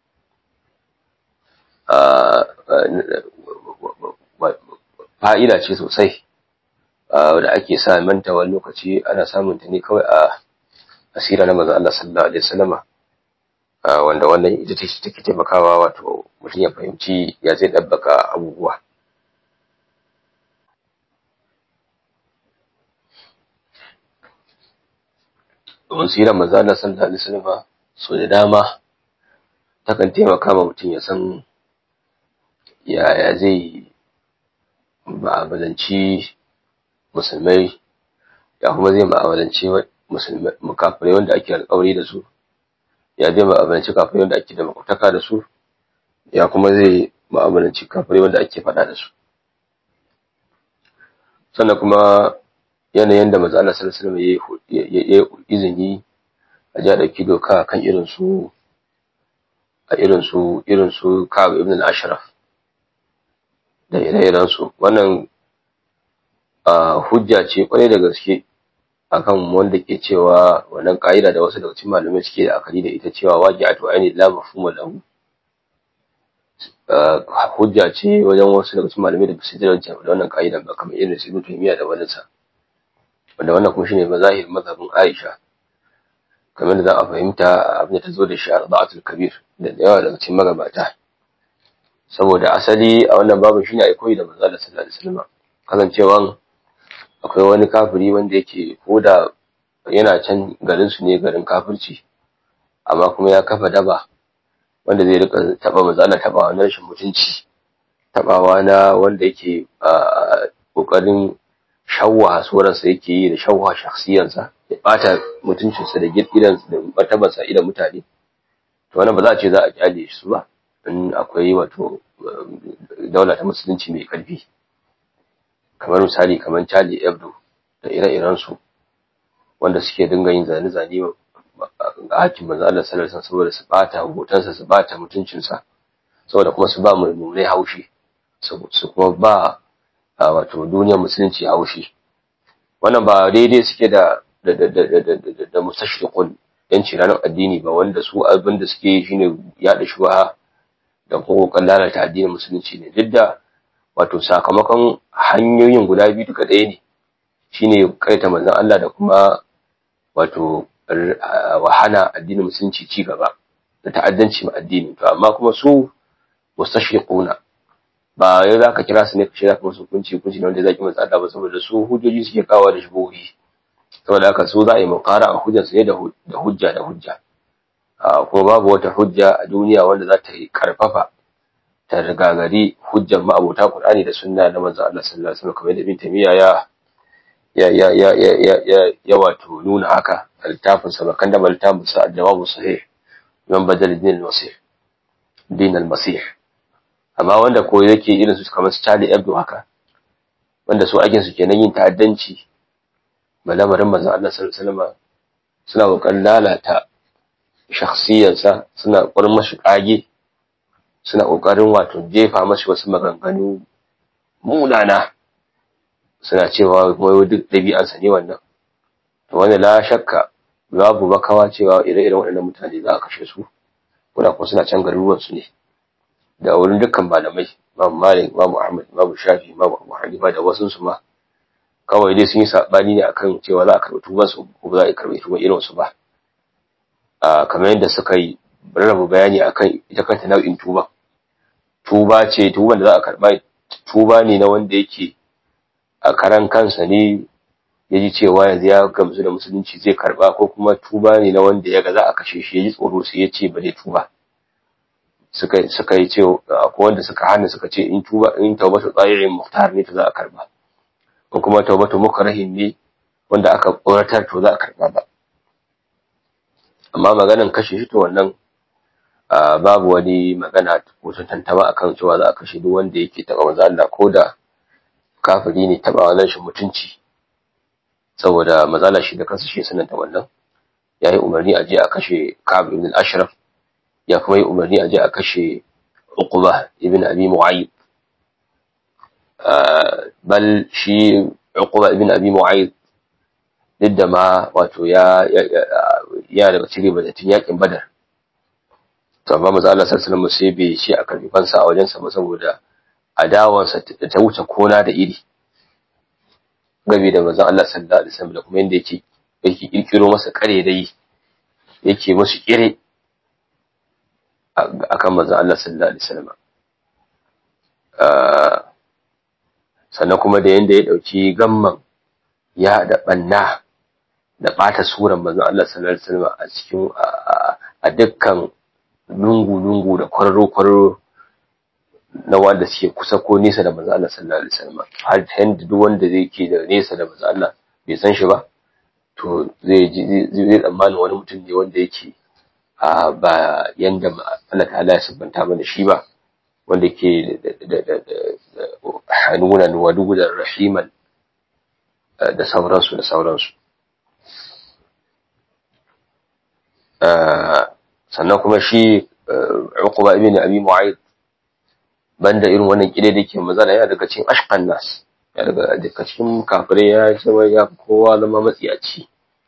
fa'ida ce sosai da ake sa manta wani lokaci ana samun ta ne kawai a asira na manzon Allah sallallahu alaihi wasallam wanda wannan ita ce take taimakawa wato mutum ya fahimci ya zai ɗabbaka abubuwa domin sirar manzo Allah sallallahu alaihi wasallam so da dama takan taimaka ma mutum ya san yaya zai ma'amalanci musulmai ya kuma zai ma'amalanci mukafirai wanda ake alkawari da su ya zai ma'amalanci kafirai wanda ake da makwataka da su ya kuma zai ma'amalanci kafirai wanda ake faɗa da su sannan kuma yanayin da maza Allah sallallahu alaihi wasallam ya izini a ja dauki doka kan irin su a irin su irin su Ka'ab ibn al-Ashraf da ire-iren su wannan hujja ce kwarai da gaske akan wanda ke cewa wannan ka'ida da wasu daga cikin malamai suke da akali da ita cewa waqi'atu aini la mafhuma lahu hujja ce wajen wasu daga cikin malamai da basu da wannan ka'idan ba kamar irin su Ibn Taymiyyah da wani sa wanda wannan kuma shine mazahir mazhabin Aisha kamar da za a fahimta abin da ta zo da shi a Rada'atul Kabir da yawa daga cikin magabata saboda asali a wannan babin shine ai koyi da manzo Allah sallallahu alaihi wasallam kasancewan akwai wani kafiri wanda yake koda yana can garin su ne garin kafirci amma kuma ya kafa daba wanda zai rika taba manzo Allah taba na rashin mutunci tabawa na wanda yake kokarin shawwa suransa yake yi da shawwa shakhsiyansa ya bata mutuncinsa da gidansa da martabarsa idan mutane to wannan ba za a ce za a kyale su ba in akwai wato daula ta musulunci mai karfi kamar misali kamar Charlie Hebdo da ire-iren su wanda suke dinga yin zane-zane a hakin manzo Allah sallallahu alaihi saboda su bata hotonsa su bata mutuncinsa saboda kuma su ba mulmulai haushi su kuma ba a wato duniyar musulunci haushi wannan ba daidai suke da da da da da da da mustashriqun yanci ranar addini ba wanda su abin da suke yi shine yaɗa shubha da kuma lalata addinin musulunci ne duk da wato sakamakon hanyoyin guda biyu duka ɗaya ne shine kaita manzon Allah da kuma wato wahana addinin musulunci ci gaba da ta'addanci ma addini to amma kuma su mustashriquna ba yau za ka kira su ne ka shirya kuma su hukunci hukunci wanda zaki matsa Allah ba saboda su hujjoji suke kawo da shubuhi saboda haka su za a yi muqara a hujjar su ne da hujja da hujja kuma babu wata hujja a duniya wanda za ta yi karfafa ta rigagari hujjar ma'abota Qur'ani da sunna na manzo Allah sallallahu alaihi wasallam kamar da Ibn Taymiyyah ya ya ya ya ya ya ya wato nuna haka littafin sa bakan da littafin sa al-jawabu sahih man badal din al-masih din al-masih amma wanda ko yake irin su kamar su Charlie Hebdo haka wanda su aikin su kenan yin ta'addanci malamarin manzon Allah sallallahu alaihi wasallam suna kokarin lalata shakhsiyarsa suna kokarin mashi kage suna kokarin wato jefa mashi wasu maganganu munana suna cewa kuma duk ɗabi'ansa ne wannan to wanda la shakka babu makawa cewa ire-iren waɗannan mutane za a kashe su kuna kuma suna can garuruwan su ne da wurin dukkan malamai babu malik babu ahmad babu shafi babu abu hanifa da wasu su ma kawai dai sun yi sabani ne akan cewa za a karɓi tuban su ko ba za a karɓi tuban irin su ba a kamar yadda suka yi rarraba bayani akan ita kanta nau'in tuba tuba ce tuban da za a karɓa tuba ne na wanda yake a karan kansa ne ya ji cewa yanzu ya gamsu da musulunci zai karɓa ko kuma tuba ne na wanda ya ga za a kashe shi ya ji tsoro sai ya ce ba zai tuba suka suka yi ce akwai wanda suka hana suka ce in tuba in taubatu tsayirin muhtar ne to za a karba ko kuma taubatu mukrahin ne wanda aka tsoratar to za a karba ba amma maganan kashe shi to wannan babu wani magana ko tantama akan cewa za a kashe duk wanda yake taba manzo Allah ko da kafiri ne taba wannan shi mutunci saboda mazala shi da kansa shi sananta wannan yayi umarni a je a kashe Ka'ab ibn al-Ashraf ya kuma yi umarni a je a kashe Uqba ibn Abi Mu'ayyid bal shi Uqba ibn Abi Mu'ayyid duk da ma wato ya ya daga cikin bazatin yakin Badar to amma manzo Allah sallallahu alaihi wasallam sai bai shi a karbi fansa a wajensa ba saboda adawansa ta wuce kona da iri gabi da manzo Allah sallallahu alaihi wasallam da kuma yanda yake yake kirkiro masa kare dai yake musu kire akan manzon Allah sallallahu alaihi wasallam sannan kuma da yanda ya dauki gamman ya da banna da bata suran manzon Allah sallallahu alaihi wasallam a cikin a dukkan lungu-lungu da kwararo-kwararo na wanda suke kusa ko nesa da manzon Allah sallallahu alaihi wasallam har yanda duk wanda zai ke da nesa da manzon Allah bai san shi ba to zai zai tsammanin wani mutum ne wanda yake a ba yanda Allah ta'ala ya sabbanta mana shi ba wanda ke da hanunan wadugudan rahiman da sauransu da sauransu sannan kuma shi Uqba ibn Abi Mu'ayth banda irin wannan kide da yake mazana ya daga cikin ashqan nas ya daga daga cikin kafirai ya zama ya kowa zama matsiyaci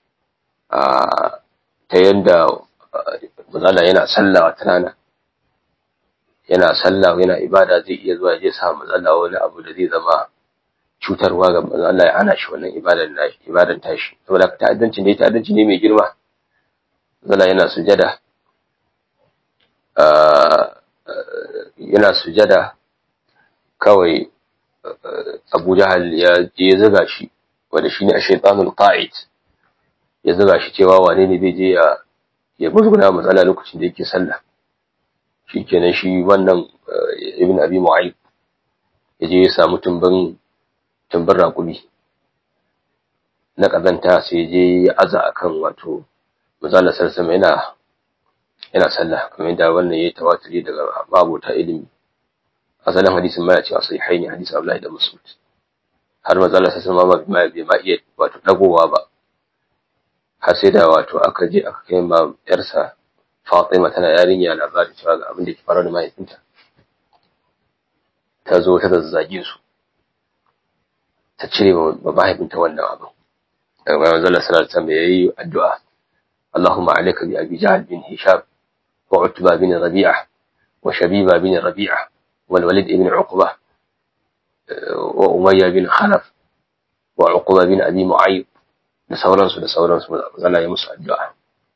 a ta yanda mazala yana sallah wata rana yana sallah yana ibada zai iya zuwa je sa mazala wani abu da zai zama cutarwa ga mazala ya hana shi wannan ibadan nashi ibadan tashi saboda ta'addanci ne ta'addanci ne mai girma mazala yana sujada yana sujada kawai Abu Jahal ya je zuga shi wanda shine ash-shaytanul qa'id ya zuga shi cewa wane ne zai je ya ya musguna matsala lokacin da yake sallah shikenan shi wannan Ibn Abi Mu'ayyib ya je ya samu tumbin tumbin raƙumi na kazanta sai je ya aza akan wato manzala sallallahu yana yana sallah kamar yadda wannan yayi tawaturi daga babota ilimi asalin hadisin ma ya ce asai haini hadisi Abdullahi da Mas'ud har manzo Allah sallallahu alaihi wasallam bai ma iya wato dagowa ba har sai da wato aka je aka kai ma yarsa Fatima tana yarinya labari cewa ga abin da ke faru da mahaifinta ta zo ta zazzage su ta cire wa mahaifinta wannan abin daga bayan manzo Allah sallallahu alaihi wasallam yayi addu'a اللهم عليك بأبي جهل بن هشام وعتبة بن ربيعة وشبيبة بن ربيعة والوليد بن عقبة وأمية بن خلف وعقبة بن أبي معيط da sauransu da sauransu zana yi musu addu'a.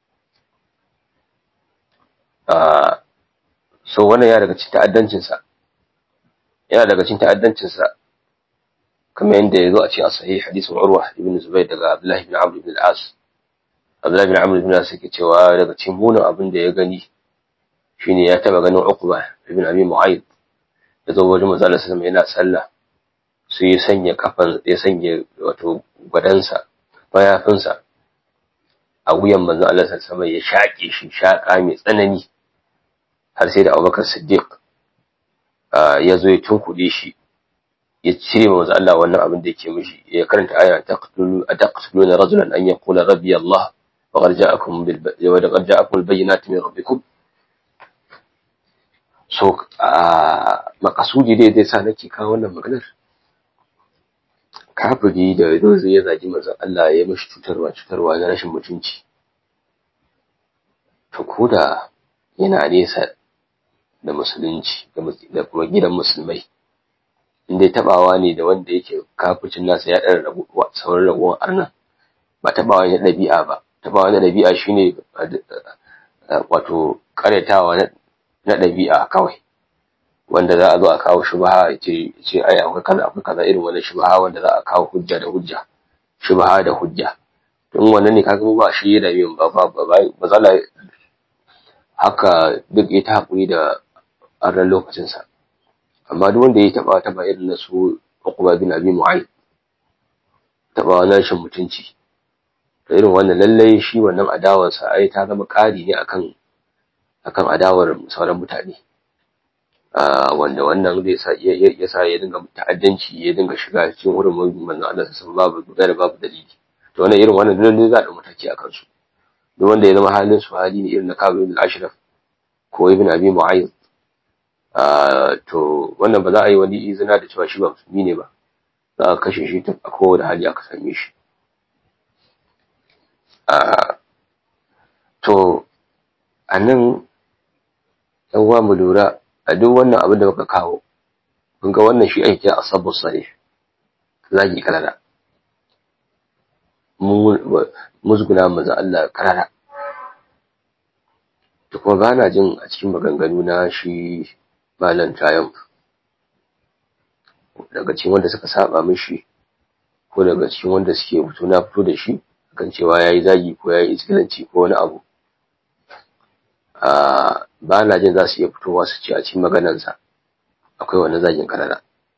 So wannan ya daga cikin ta'addancinsa, yana daga cikin ta'addancinsa, kamar yadda ya zo a cikin sahih hadisin Urwa ibn Zubair daga Abdullahi ibn Amr ibn al-As. Abdullahi ibn Amr ibn al-As yake cewa daga cikin munin abin da ya gani shine ya taba ganin Uqba ibn Abi Mu'ayyid da zo wajen manzo Allah sallallahu yana sallah sai ya sanya kafan ya sanya wato gwadansa mayafinsa a wuyan manzo Allah sallallahu ya shaƙe shi shaƙa mai tsanani har sai da Abubakar Siddiq ya zo ya tunkuɗe shi ya cire manzo Allah wannan abin da yake mishi ya karanta aya taqtulu ataqtuluna rajulan an yaqula rabbi Allah wa qad ja'akum bil wa qad ja'akum al bayyinati min rabbikum so makasudi dai zai sa nake kawo wannan maganar kafiri da yanzu ya zagi manzon Allah ya mishi cutarwa cutarwa na rashin mutunci to koda yana nesa da musulunci da kuma gidan musulmai inda tabawa ne da wanda yake kafircin nasa ya ɗara sauran raguwar arna ba tabawa na ɗabi'a ba tabawa na ɗabi'a shine wato ƙaryatawa na ɗabi'a kawai wanda za a zo a kawo shubha ya ce ce ai akwai kaza akwai kaza irin wannan shubha wanda za a kawo hujja da hujja shubha da hujja in wannan ne kaga ba shi da yin ba ba ba za haka duk ya ta hakuri da arnan lokacin sa amma duk wanda ya taba taba irin na su Uqba bin Abi Mu'ayth taba wannan rashin mutunci to irin wannan lallai shi wannan adawarsa ai ta zama ƙari ne akan akan adawar sauran mutane wanda wannan zai sa ya sa ya dinga ta'addanci ya dinga shiga cikin hurumin manzon Allah sun babu da babu dalili to wannan irin wannan dole za a dauki mataki akan su duk wanda ya zama halin su hali ne irin na Ka'ab ibn al-Ashraf ko ibn Abi Mu'ayth to wannan ba za a yi wani izina da cewa shi ba musulmi ne ba za a kashe shi a kowane hali aka same shi to a nan yan uwa mu lura a duk wannan abin da muka kawo kun ga wannan shi ake kira asabu sarih zagi karara musguna manzo Allah karara da kuma ba na jin a cikin maganganu na shi malam triumph daga cikin wanda suka saba mishi ko daga cikin wanda suke fito na fito da shi kan cewa yayi zagi ko yayi iskilanci ko wani abu ba na jin za su iya fitowa su ce a cikin maganansa akwai wani zagin karara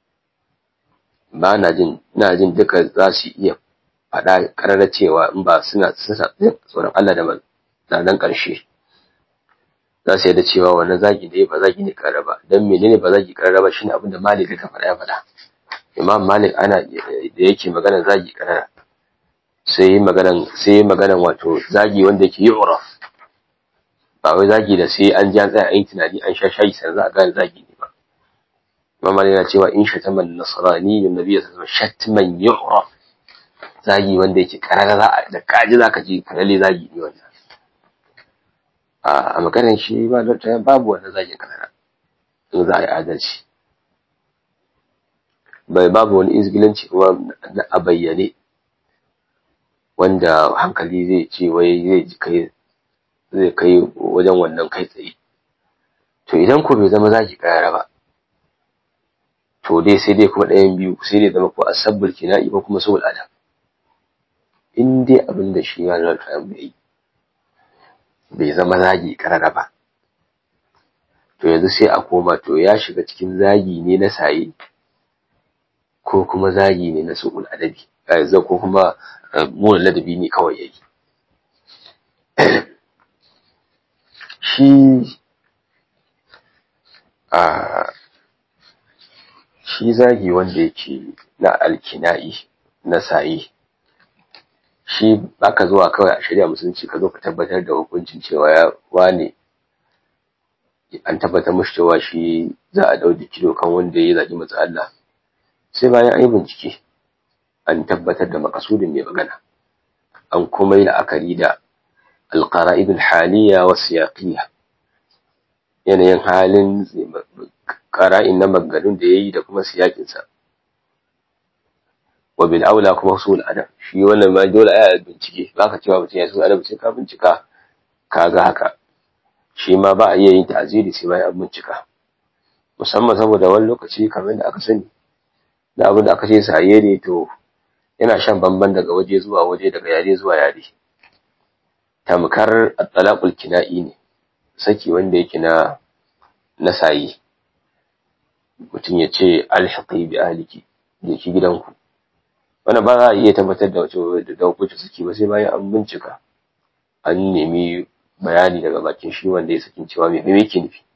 ba na jin ina jin duka za su iya faɗa karara cewa in ba suna suna tsoron Allah da na nan ƙarshe za su yadda cewa wannan zagi ne ba zagi ne karara ba dan menene ba zagi karara ba shine abin da Malik ya faɗa ya faɗa Imam Malik ana da yake magana zagi karara sai maganan sai maganan wato zagi wanda yake yu'raf ba wai zagi da sai an ji an tsaya an yi tunani an sha shayi sai za a gane zagi ne ba Imam Malik yana cewa in shatama nasrani annabi sallallahu alaihi wasallam shatman yu'raf zagi wanda yake karara za a da kaji zaka ji karalle zagi ne wannan a maganar shi ba da babu wannan zagi karara in za a yi adalci bai babu wani izgilanci kuma a bayyane wanda hankali zai ce wai zai ji kai zai kai wajen wannan kai tsaye to idan ko bai zama zaki kayara ba to dai sai dai kuma ɗayan biyu sai dai zama ko asabbul kina'i ko kuma sul adab in dai abin da shi ya lalata bai bai zama zagi karara ba to yanzu sai a koma to ya shiga cikin zagi ne na saye ko kuma zagi ne na su'ul adabi ko kuma muna ladabi ne kawai yayi shi a shi zagi wanda yake na alkina'i na sayi shi baka zuwa kawai a shari'a musulunci ka zo ka tabbatar da hukuncin cewa ya wane an tabbatar mashi cewa shi za a dau kilo kan wanda ya zagi matsa Allah sai bayan an yi bincike an tabbatar da makasudin mai magana an kuma yi la'akari da alƙara'ib haliya wa siyaqiyya yanayin halin ƙara'in na maganganun da ya yi da kuma siyakinsa wa bil aula kuma usul adab shi wannan ma dole a bincike baka cewa mutum ya usul adab sai ka bincika kaga haka shi ma ba a iya yin ta'aziri sai bayan an bincika musamman saboda wani lokaci kamar da aka sani da abin da aka ce saye ne to yana shan bamban daga waje zuwa waje daga yare zuwa yare tamkar at-talaqul kina'i ne saki wanda yake na na sayi mutum ya ce alhaqi bi ahliki je ki gidanku wannan ba za a iya tabbatar da wace da hukunci saki ba sai bayan an bincika an nemi bayani daga bakin shi wanda ya sakin cewa me me yake nufi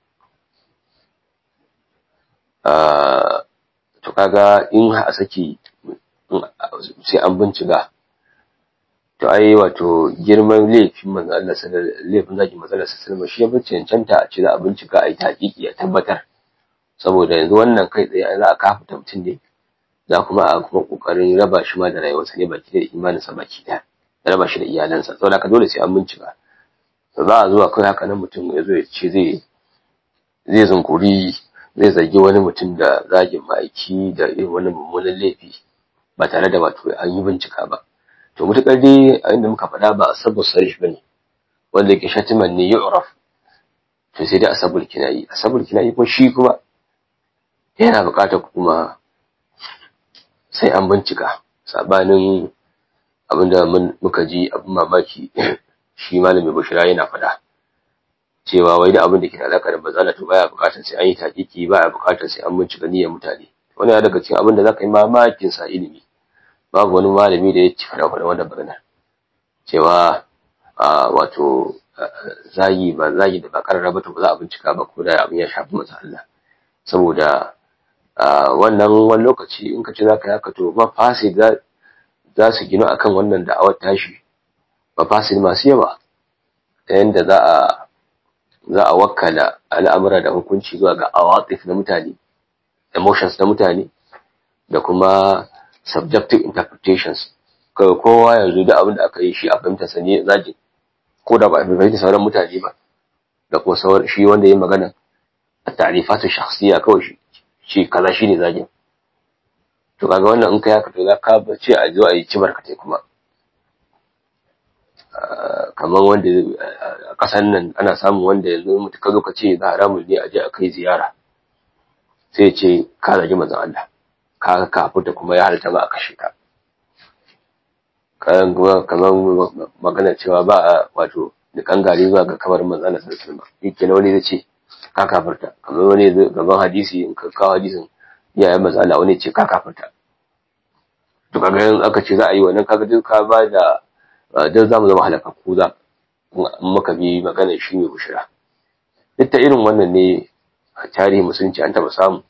to kaga in a saki sai an bincika to ai wato girman laifin manzo Allah sallallahu laifin zaki matsalar sallallahu shi ya bi cancanta a ce za a bincika a yi hakiki a tabbatar saboda yanzu wannan kai tsaye za a kafa mutum ne za kuma a kuma kokarin raba shi ma da rayuwarsa ne baki da imaninsa baki da raba shi da iyalansa saboda haka dole sai an bincika za a zuwa kai haka nan mutum ya zo ya ce zai zai zunkuri zai zargi wani mutum da zagin ma'aiki da irin wani mummunan laifi ba tare da wato an yi bincika ba to mutukar dai a inda muka faɗa ba asabu sarih bane wanda yake shatiman ne yu'raf to sai dai asabul kinayi asabul kinayi ko shi kuma yana buƙatar kuma sai an bincika sabanin abinda muka ji abin mamaki shi malami bashira yana faɗa cewa wai da abin da ke da alaka da bazala to baya buƙatar sai an yi takiki baya buƙatar sai an bincika niyyar mutane wani ya daga cikin abin da zaka yi mamakin sa ilimi babu wani malami da ya ci fara fara wannan magana cewa wato zagi ba zagi da ba karara ba to ba za a bincika ba ko da abin ya shafi masa Allah saboda wannan wani lokaci in ka ce za ka yi haka to ba fasi za su gina akan wannan da'awar tashi ba fasi masu yawa ta yadda za a za a wakkala al'amura da hukunci zuwa ga awatif na mutane emotions na mutane da kuma subjective interpretations kawai kowa yanzu da abin da aka yi shi a fahimta sanye zagin ko da ba a fahimta sauran mutane ba da kuma sauran shi wanda ya magana a tarifatu shakhsiya kawai shi shi kaza shine zagin to kaga wannan in kai haka to za ka ce a zo a yi cibar ka kuma kamar wanda a ƙasar nan ana samun wanda yanzu mutu ka zo ka ce za haramun ne a je a kai ziyara sai ce ka zagi manzon Allah ka kafuta kuma ya halitta ba a kashe ka kayan kuma kamar magana cewa ba a wato da kangare zuwa ga kamar manzon Allah sallallahu alaihi wasallam yake na wani zai ce ka kafarta kamar wani gaban hadisi in ka kawo hadisin iyayen manzon Allah wani ce ka kafarta to kaga yanzu aka ce za a yi wannan kaga duk ka ba da dan zamu zama halakakku za muka bi magana shi ne bushira duk ta irin wannan ne a tarihi musulunci an taba samu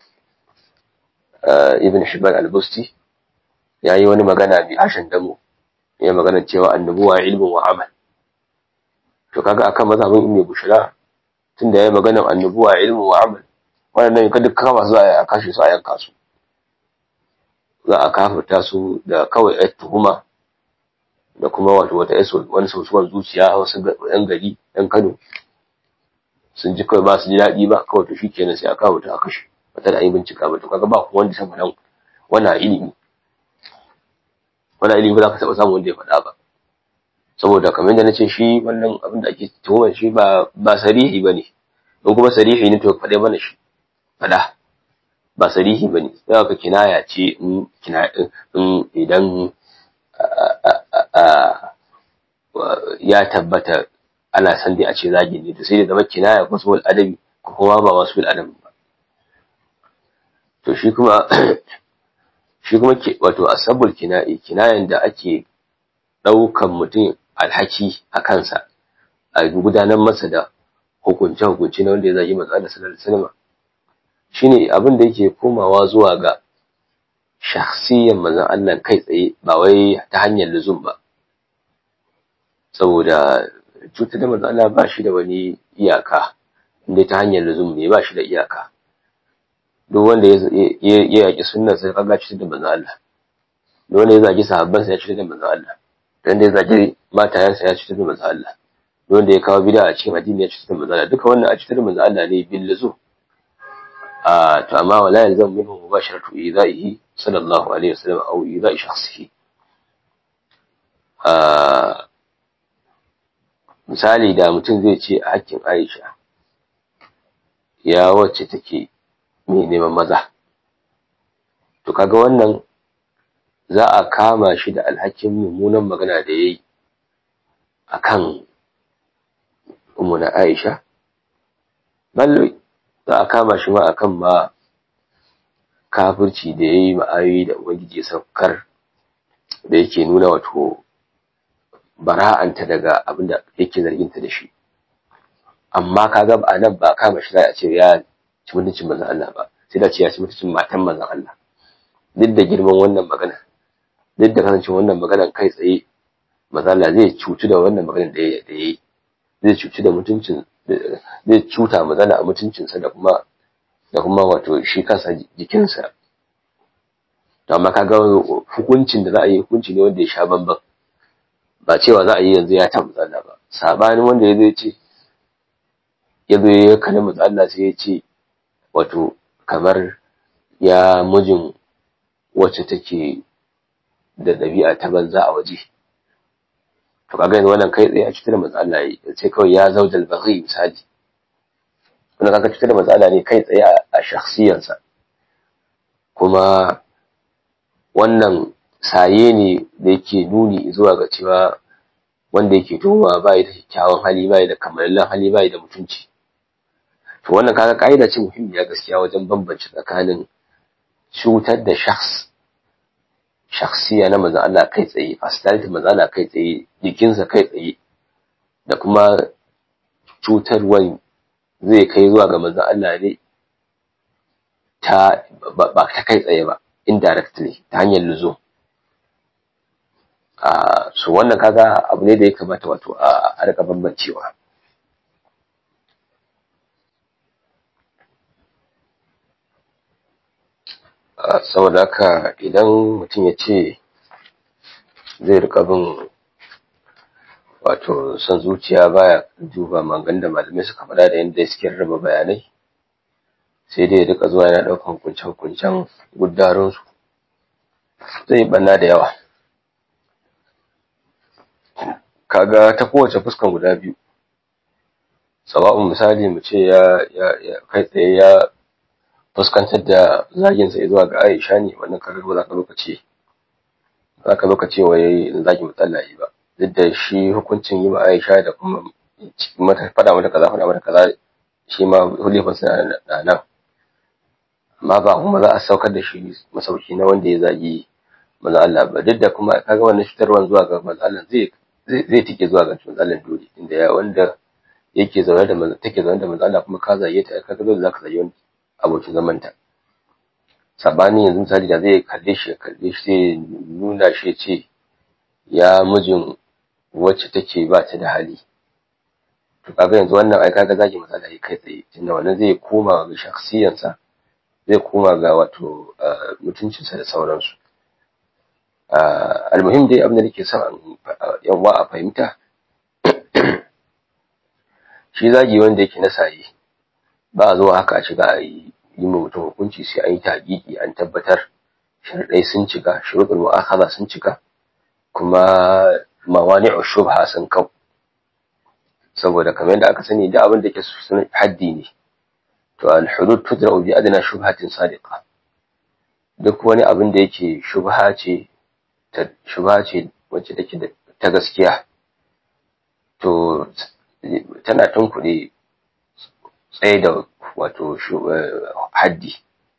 ibn hibban al-busti ya yi wani magana bi ashin damo ya magana cewa annabuwa ilmin wa amal to kaga akan mazhabin ibn bushira tunda yayi magana annabuwa ilmin wa amal wannan ka duk kama su a kashe su a yanka su za a kafirta su da kawai ai tuhuma da kuma wato wata yaso wani sosuwar zuciya wasu yan gari yan Kano sun ji kawai ba su ji daɗi ba kawai to shikenan sai a kawo ta a kashe wata da yi bincika ba to kaga ba ku wanda san faɗan wannan ilimi wannan ilimi ba za ka taɓa samu wanda ya faɗa ba saboda kamar yadda na ce shi wannan abin da ake tuhumar shi ba ba sarihi ba ne in kuma sarihi ne to faɗe mana shi faɗa ba sarihi ba ne sai ka kinaya ce in idan ya tabbata ana san dai a ce zagi ne to sai da zama kinaya ko sul adabi ko kuma ba wasu bil adabi ba to shi kuma shi kuma wato asabul kina'i kinayan da ake daukan mutum alhaki a kansa a gudanar masa da hukunce hukunci na wanda ya zagi manzo Allah sallallahu alaihi wasallam shine abin da yake komawa zuwa ga shakhsiyan manzon Allah kai tsaye ba wai ta hanyar luzum ba saboda cutar da manzon Allah ba shi da wani iyaka inda ta hanyar luzum ne ba shi da iyaka duk wanda ya yaki sunnar sai kaga cutar da manzon Allah duk wanda ya zagi sahabban sa ya cutar da manzon Allah duk wanda ya zagi matayansa ya cutar da manzon Allah duk wanda ya kawo bid'a a cikin addini ya cutar da manzon Allah duka wannan a cutar da manzon Allah ne bil luzum a to amma wala yalzam minhu mubasharatu idaihi sallallahu alaihi wasallam aw idai shakhsihi a misali da mutum zai ce a hakkin Aisha ya wacce take mai neman maza to kaga wannan za a kama shi da alhakin mummunan magana da yayi akan ummuna Aisha ballo za a kama shi ma akan ma kafirci da yayi ma'ayoyi da ubangiji saukar da yake nuna wato bara'anta daga abin da yake zarginta da shi amma kaga a nan ba kama shi a ce ya ci mutuncin manzon Allah ba sai da ce ya ci mutuncin matan manzon Allah duk da girman wannan magana duk da kasancin wannan maganar kai tsaye manzon Allah zai cutu da wannan maganar da ya yi zai cuci da mutuncin zai cuta manzon a mutuncinsa da kuma da kuma wato shi kansa jikinsa to amma kaga hukuncin da za a yi hukunci ne wanda ya sha bamban ba cewa za a yi yanzu ya ta matsala ba sabanin wanda ya zai ce ya zo ya kalli matsala sai ya ce wato kamar ya mijin wacce take da ɗabi'a ta banza a waje to kaga yanzu wannan kai tsaye a cutar da matsala ya ce kawai ya zaujal baghi misali wannan kaga cutar da matsala ne kai tsaye a shakhsiyansa kuma wannan saye ne da yake nuni zuwa ga cewa wanda yake tuhuma bai da kyakkyawan hali bai da kamalallen hali bai da mutunci to wannan kaga kaida ce muhimmiya gaskiya wajen bambance tsakanin cutar da shakhs shakhsiya na manzon Allah kai tsaye personality manzon Allah kai tsaye jikinsa kai tsaye da kuma cutarwan zai kai zuwa ga manzon Allah ne ta ba ta kai tsaye ba indirectly ta hanyar luzum so wannan kaga abu ne da ya kamata wato a rika bambancewa saboda haka idan mutum ya ce zai rika bin wato son zuciya baya duba mangan da malamai suka faɗa da yadda suke raba bayanai sai dai ya rika zuwa yana ɗaukan hukunce-hukuncen gudarinsu zai banna da yawa kaga ta kowace fuskan guda biyu sawa'un misali mu ce ya ya kai tsaye ya fuskantar da zaginsa zuwa ga Aisha ne wannan kaga ba za ka lokaci za ka lokaci wai zagi matsala yi ba duk da shi hukuncin yi ma Aisha da kuma mata fada mata kaza fada mata kaza shi ma hulifan suna da nan amma ba kuma za a saukar da shi masauki na wanda ya zagi manzo Allah ba duk da kuma kaga wannan fitarwan zuwa ga manzo Allah zai zai tike zuwa ga manzo Allah dole inda ya wanda yake zaune da manzo take zaune da manzo Allah kuma ka zage ta kaga dole zaka zage wani abokin zaman ta sabani yanzu misali da zai kalle shi kalle shi sai nuna shi ce ya mijin wacce take ba ta da hali to kaga yanzu wannan ai kaga zagi manzo Allah kai tsaye tunda wannan zai koma ga shakhsiyansa zai koma ga wato mutuncinsa da sauransu almuhim dai abin da nake son yawa a fahimta shi zagi wanda yake na saye ba a zuwa haka a shiga a yi yi mutum hukunci sai an yi taƙiƙi an tabbatar sharɗai sun cika shuruɗul mu'akhadha sun cika kuma mawani'u shubha sun kau saboda kamar yadda aka sani da abin da ke sun haddi ne to al-hudud tudra'u bi adna shubhatin sadiqa duk wani abin da yake shubha ce ta shubha ce wacce take ta gaskiya to tana tunkuɗe tsaye da wato haddi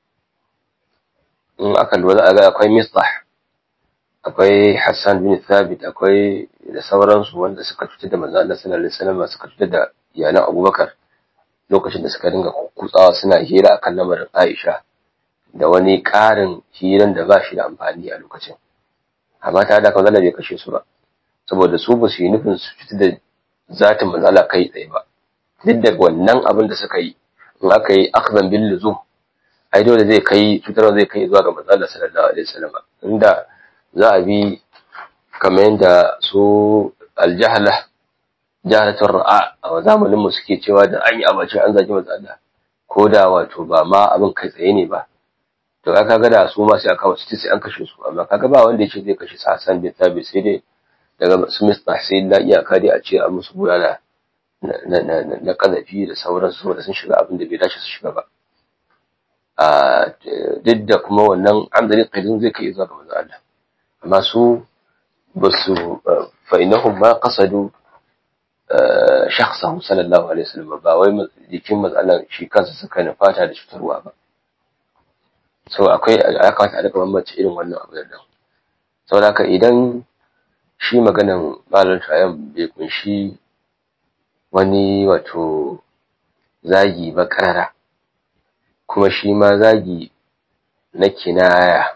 in aka lura a ga akwai misbah akwai Hassan bin Thabit akwai da sauransu wanda suka cutar da manzo Allah sallallahu alaihi wasallam suka cutar da iyalan Abubakar lokacin da suka dinga kutsawa suna hira akan lamarin Aisha da wani ƙarin hiran da ba shi da amfani a lokacin amma ta da kawai bai kashe su ba saboda su ba su yi nufin su cutar da zatin manzo Allah kai tsaye ba duk da wannan abin da suka yi in aka yi akhzan bil luzum ai dole zai kai cutarwa zai kai zuwa ga manzo Allah sallallahu alaihi wasallam inda za a bi kamar yadda su aljahla jahalatun ra'a a zamanin mu suke cewa da an yi abace an zagi manzo Allah ko da wato ba ma abin kai tsaye ne ba to kaga ga da su ma sai aka wasu sai an kashe su amma kaga ba wanda yace zai kashe Hassan bin Thabit sai dai daga su Mr. sai la iyaka dai a ce an musu bulala na kazafi da sauransu saboda sun shiga abin da bai dace su shiga ba a duk da kuma wannan amdalin qaidin zai kai zuwa ga manzo Allah amma su basu fa innahum ma qasadu shakhsahu sallallahu alaihi wasallam ba wai jikin manzo Allah shi kansa suka na fata da cutarwa ba so akwai ya kamata a rika bambance irin wannan abu da dan saboda haka idan shi maganan malar tayan bai kunshi wani wato zagi ba karara kuma shi ma zagi na kinaya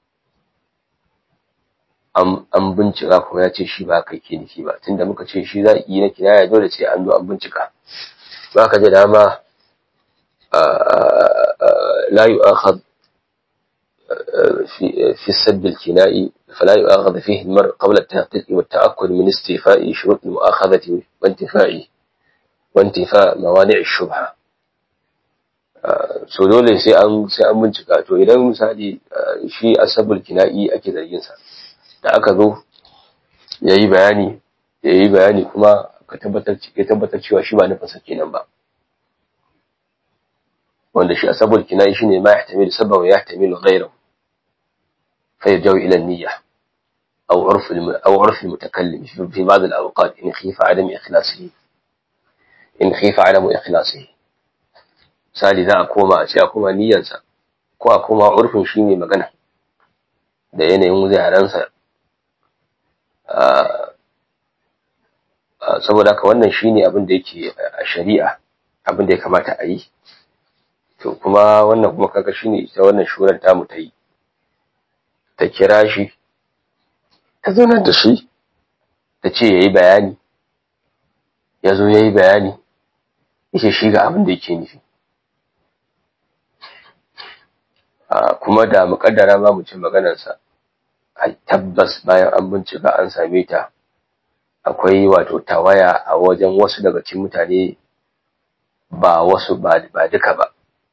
an bincika kuma ya ce shi ba kai ke nufi ba tunda muka ce shi zagi na kinaya dole sai an zo an bincika ba ka da dama la yu'akhad في في السب الكنائي فلا يؤاخذ فيه المرء قبل التحقيق والتأكد من استيفاء شروط المؤاخذة وانتفاء وانتفاء موانع الشبهة so dole sai an sai an bincika to idan misali shi asabul kina'i ake zargin sa da aka zo yayi bayani yayi bayani kuma ka tabbatar ya tabbatar cewa shi ba nufin sa kenan ba wanda shi asabul kina'i shine ma yahtamilu sabba wa yahtamilu ghayrahu فيرجع إلى النية أو عرف أو عرف المتكلم في بعض الأوقات إن خيف عدم إخلاصه إن خيف عدم إخلاصه misali za a koma a ce a koma niyyarsa ko a koma urfin shi ne magana da yanayin yarensa saboda haka wannan shi ne abin da yake a shari'a abin da ya kamata a yi to kuma wannan kuma kaga shi ne ita wannan shuran tamu ta yi ta kira shi ta zaunar da shi ta ce ya yi bayani ya zo ya yi bayani yake shi ga abin da yake nufi kuma da muƙaddara ma mu ci maganarsa a tabbas bayan an bincika an same ta akwai wato tawaya a wajen wasu daga cikin mutane ba wasu ba duka ba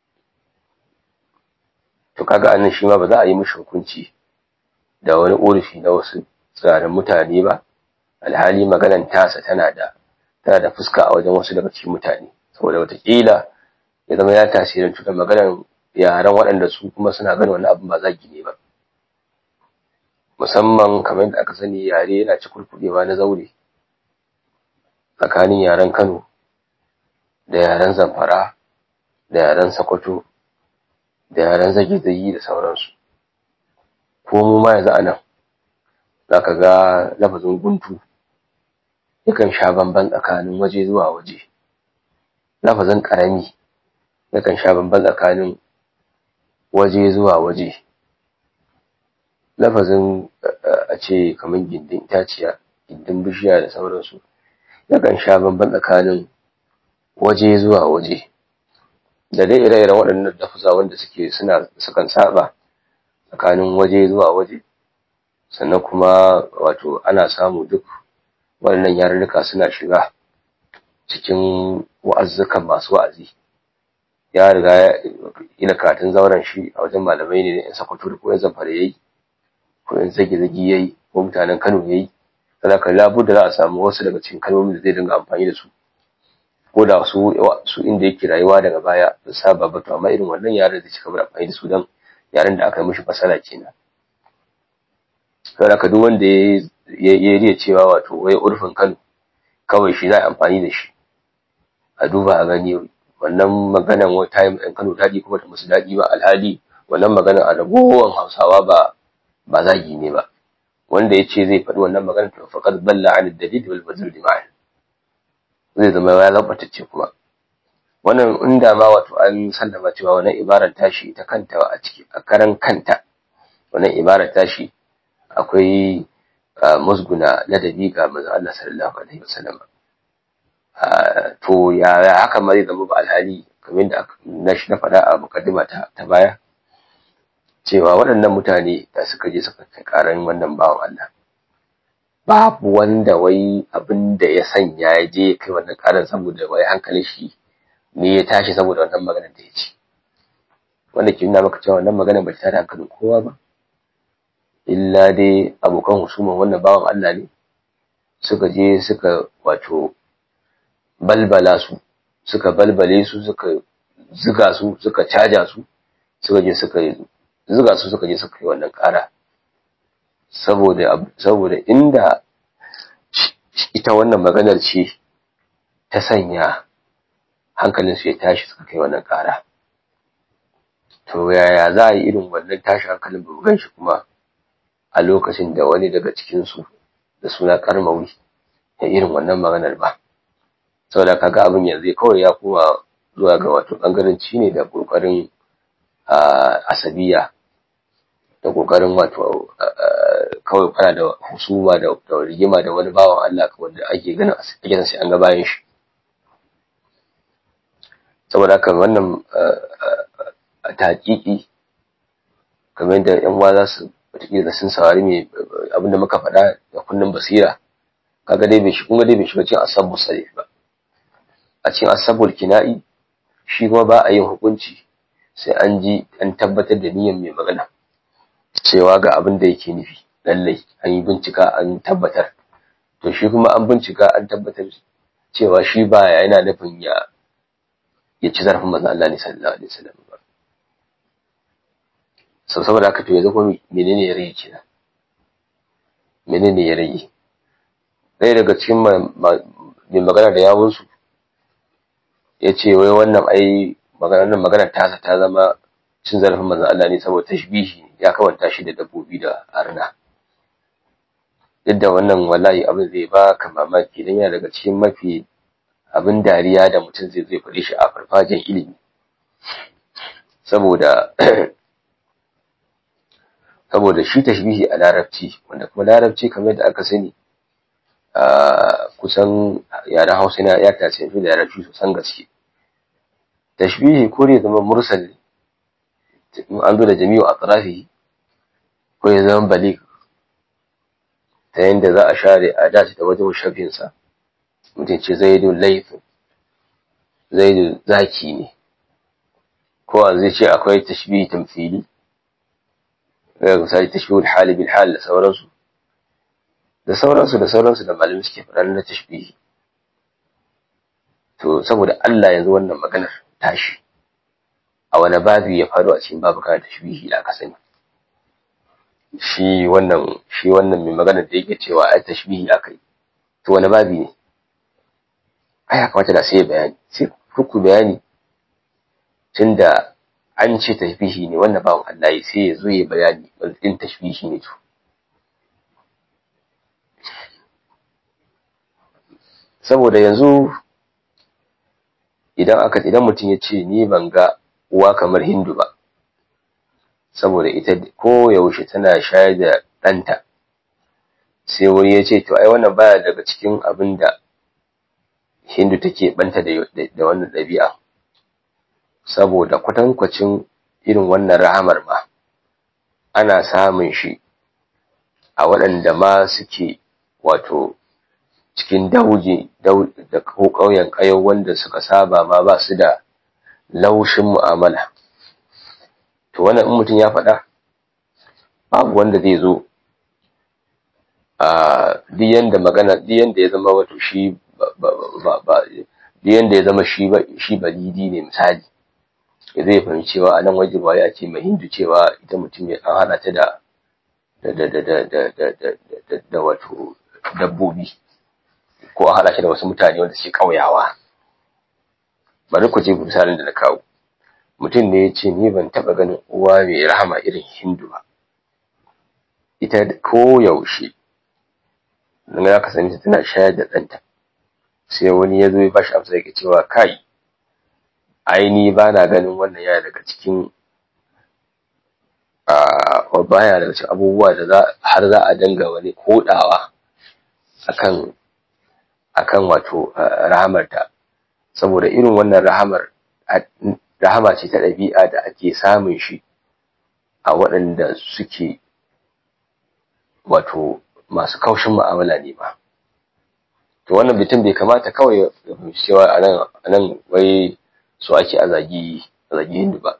to kaga annan shi ma ba za a yi mishi hukunci da wani ƙorafi na wasu tsarin mutane ba alhali maganan tasa tana da tana da fuska a wajen wasu daga cikin mutane saboda watakila ya zama ya tasirantu da maganan yaran waɗanda su kuma suna ganin wani abin ba zagi ne ba musamman kamar da aka sani yare yana ci kurkuɗewa na zaure tsakanin yaren kano da yaren zamfara da yaren sokoto da yaren zage-zage da sauransu ko mu ma yanzu a nan za ka ga lafazin guntu yakan sha bamban tsakanin waje zuwa waje lafazin ƙarami yakan sha bamban tsakanin waje zuwa waje lafazin a ce kamar gindin itaciya gindin bishiya da sauransu yakan sha bamban tsakanin waje zuwa waje da dai ire-iren waɗannan lafuza wanda suke suna sukan saba tsakanin waje zuwa waje sannan kuma wato ana samu duk waɗannan yarurruka suna shiga cikin wa'azzukan masu wa'azi ya riga ina katin zauren shi a wajen malamai ne in sakwato da koyan zamfara yayi ko in zage zage yayi ko mutanen Kano yayi sannan kan labu da za a samu wasu daga cikin kalmomin da zai dinga amfani da su ko da su su inda yake rayuwa daga baya da saba ba to amma irin wannan yaren da cika amfani da su dan yaren da aka yi mishi fasala kenan saboda ka duk wanda ya ya cewa wato wai urfin Kano kawai shi za a amfani da shi a duba a gani wannan maganan wata time ɗin Kano daɗi kuma ta musu daɗi ba alhali wannan maganan a ragowar Hausawa ba ba zagi ne ba wanda ya ce zai faɗi wannan maganar to faqad balla an dalil wal badl ma'an zai zama ya labatacce kuma wannan inda ma wato an sallama cewa wannan ibarar tashi ta kanta a ciki a karan kanta wannan ibarar tashi akwai musguna ladabi ga manzon Allah sallallahu alaihi wasallam to ya haka ma zai zama ba alhali kamar da na shi na faɗa a mukaddima ta, ta baya cewa waɗannan mutane da suka je suka kai ƙaran wannan bawan Allah babu wanda wai abin da ya sanya ya je kai wannan ƙaran saboda wai hankalin shi ne ya tashi saboda wannan maganar da ya ci wanda ke nuna maka cewa wannan maganar ba ta tada hankalin kowa ba illa dai abokan husuman wannan bawan Allah ne suka je suka wato balbala su suka balbale su suka ziga su suka caja su suka je suka ziga su suka je suka yi wannan ƙara saboda saboda inda ita wannan maganar ce ta sanya hankalin su ya tashi suka kai wannan ƙara to yaya za a yi irin wannan tashi hankalin ba gan shi kuma a lokacin da wani daga cikinsu da suna karmawi ya irin wannan maganar ba saboda kaga abin yanzu kawai ya koma zuwa ga wato bangaranci ne da kokarin asabiya da kokarin wato kawai fara da husuma da rigima da wani bawan Allah wanda ake ganin ake sai an ga bayan shi saboda haka wannan taƙiƙi kamar da yan uwa za su wataƙila sun saurari mai abinda muka faɗa da kunnen basira kaga dai bai shi kuma dai bai shiga cikin asabu sarih ba a cikin asabul kina'i shi kuma ba a yin hukunci sai an ji an tabbatar da niyyar mai magana cewa ga abin da yake nufi lallai an yi bincika an tabbatar to shi kuma an bincika an tabbatar cewa shi ba yana nufin ya ya ci zarafin manzon Allah ne sallallahu alaihi wasallam ba sau saboda haka to yanzu kuma menene ya rage kenan menene ya rage ɗaya daga cikin mai magana da yawunsu ya ce wai wannan ai maganar maganar tasa ta zama cin zarafin manzon Allah ne saboda tashbihi ya kawanta shi da dabbobi da arna duk da wannan wallahi abin zai ba ka mamaki dan yana daga cikin mafi abin dariya da mutum zai zai faɗi shi a farfajin ilimi saboda saboda shi tashbihi a larabci wanda kuma larabci kamar da aka sani kusan yaren hausa na ya tasirin da larabci sosan gaske tashbihi ko ne zama mursal an zo da jami'u a tsarafi ko ya zama balik ta yadda za a share a dace da wajen shafinsa mutum ce zaidu laifin zaidu zaki ne ko a zai ce akwai tashbihi tamfili ga misali tashbihul hali bil hal da sauransu da sauransu da sauransu da malami suke faɗa na tashbihi to saboda Allah yanzu wannan maganar tashi a wani babu ya faru a cikin babu kana tashbihi da aka sani shi wannan shi wannan mai maganar da yake cewa ai tashbihi aka yi to wani babi ne ai ya kamata da sai bayani sai ku bayani tunda an ce tashbihi ne wannan bawan Allah ya sai ya zo ya bayani din tashbihi ne to saboda yanzu idan aka idan mutum ya ce ni ban ga uwa kamar Hindu ba saboda ita ko yaushe tana shayar da ɗanta sai wani ya ce to ai wannan baya daga cikin abin da Hindu take banta da wannan ɗabi'a saboda kwatankwacin irin wannan rahamar ma ana samun shi a waɗanda ma suke wato cikin dauje da ko ƙauyen ƙayau wanda suka saba ma ba su da laushin mu'amala to wannan in mutum ya faɗa babu wanda zai zo a duk yanda magana duk yanda ya zama wato shi ba ba duk yanda ya zama shi ba shi balidi ne misali zai fahimci cewa a nan waje ba ya ce mai hindu cewa ita mutum ya an hana ta da da da da da da da da da wato dabbobi ko a hada shi da wasu mutane wanda suke kauyawa bari ku je misalin da na kawo mutum ne ya ce ni ban taba ganin uwa mai rahama irin hindu ba ita ko yaushe nan ya kasance tana shayar da ɗanta sai wani ya zo ya bashi amsa yake cewa kai aini ba na ganin wannan yana daga cikin a baya daga cikin abubuwa da har za a danga wani kodawa akan akan wato rahamarta saboda irin wannan rahamar rahama ce ta ɗabi'a da ake samun shi a waɗanda suke wato masu kaushin mu'amala ne ba to wannan bitin bai kamata kawai ya fahimci cewa a nan wai su ake a zagi hindu ba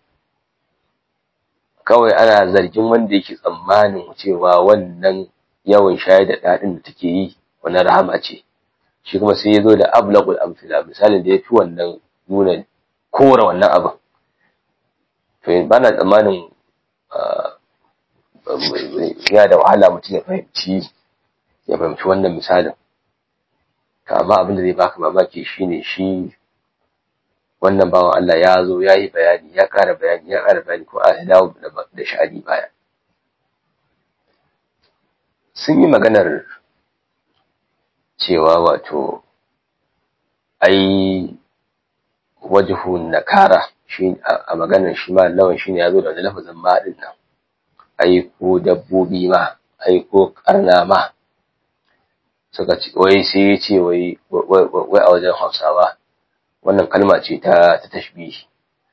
kawai ana zargin wanda yake tsammanin cewa wannan yawan shayar da daɗin da take yi wani rahama ce shi kuma sai ya zo da ablaqul amsila misalin da ya fi wannan nuna kora wannan abin to ba na tsammanin ya da wahala mutum ya fahimci ya fahimci wannan misalin amma abin da zai baka mamaki shine shi wannan bawan Allah ya zo ya yi bayani ya ƙara bayani ya ƙara bayani ko a dawo da sha'ani baya sun yi maganar cewa wato ai wajihun nakara shi a maganar shi ma lawan shine ya zo da lafazin ma din nan ai ko dabbobi ma ai ko karna ma suka ce wai sai ya ce wai wai a wajen Hausawa wannan kalma ce ta ta tashbihi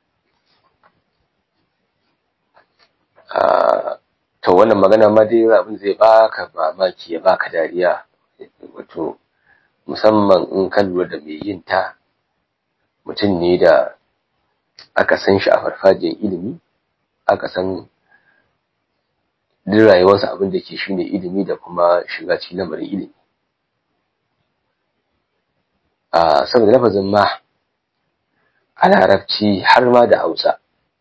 to wannan magana ma dai abin zai baka mamaki ya baka dariya wato musamman in ka lura da mai yin ta mutum ne da aka san shi a farfajiyar ilimi aka san duk rayuwarsa abin da ke shine ilimi da kuma shiga cikin lamarin ilimi a saboda lafazin ma a larabci har ma da hausa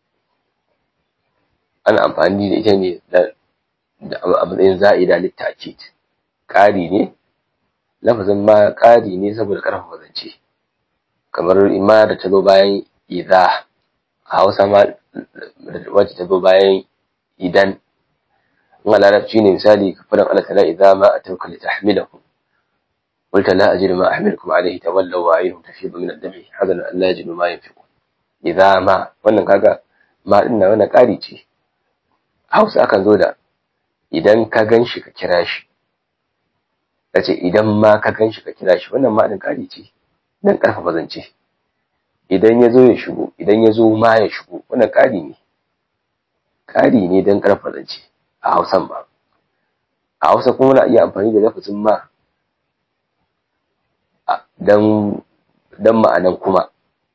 ana amfani da ita ne a matsayin za'ida littakit ƙari ne lafazin ma ƙari ne saboda ƙarfafa zance kamar ima da ta zo bayan idza a hausa ma wacce ta zo bayan idan in a larabci ne misali kafaran Allah ta'ala idza ma atauka li tahmilahu قلت لا أجد ما أحملكم عليه تولوا وعينهم تفيض من الدمع حزنا أن لا يجدوا ما ينفقون إذا ما wannan kaga ma din nan wannan ƙari ce Hausa akan zo da idan ka ganshi ka kira shi kace idan ma ka ganshi ka kira shi wannan ma din ƙari ce dan ƙarfafa zance idan ya zo ya shigo idan ya zo ma ya shigo wannan ƙari ne ƙari ne dan ƙarfafa zance a Hausan ba a Hausa kuma na iya amfani da lafazin ma don ma'anan kuma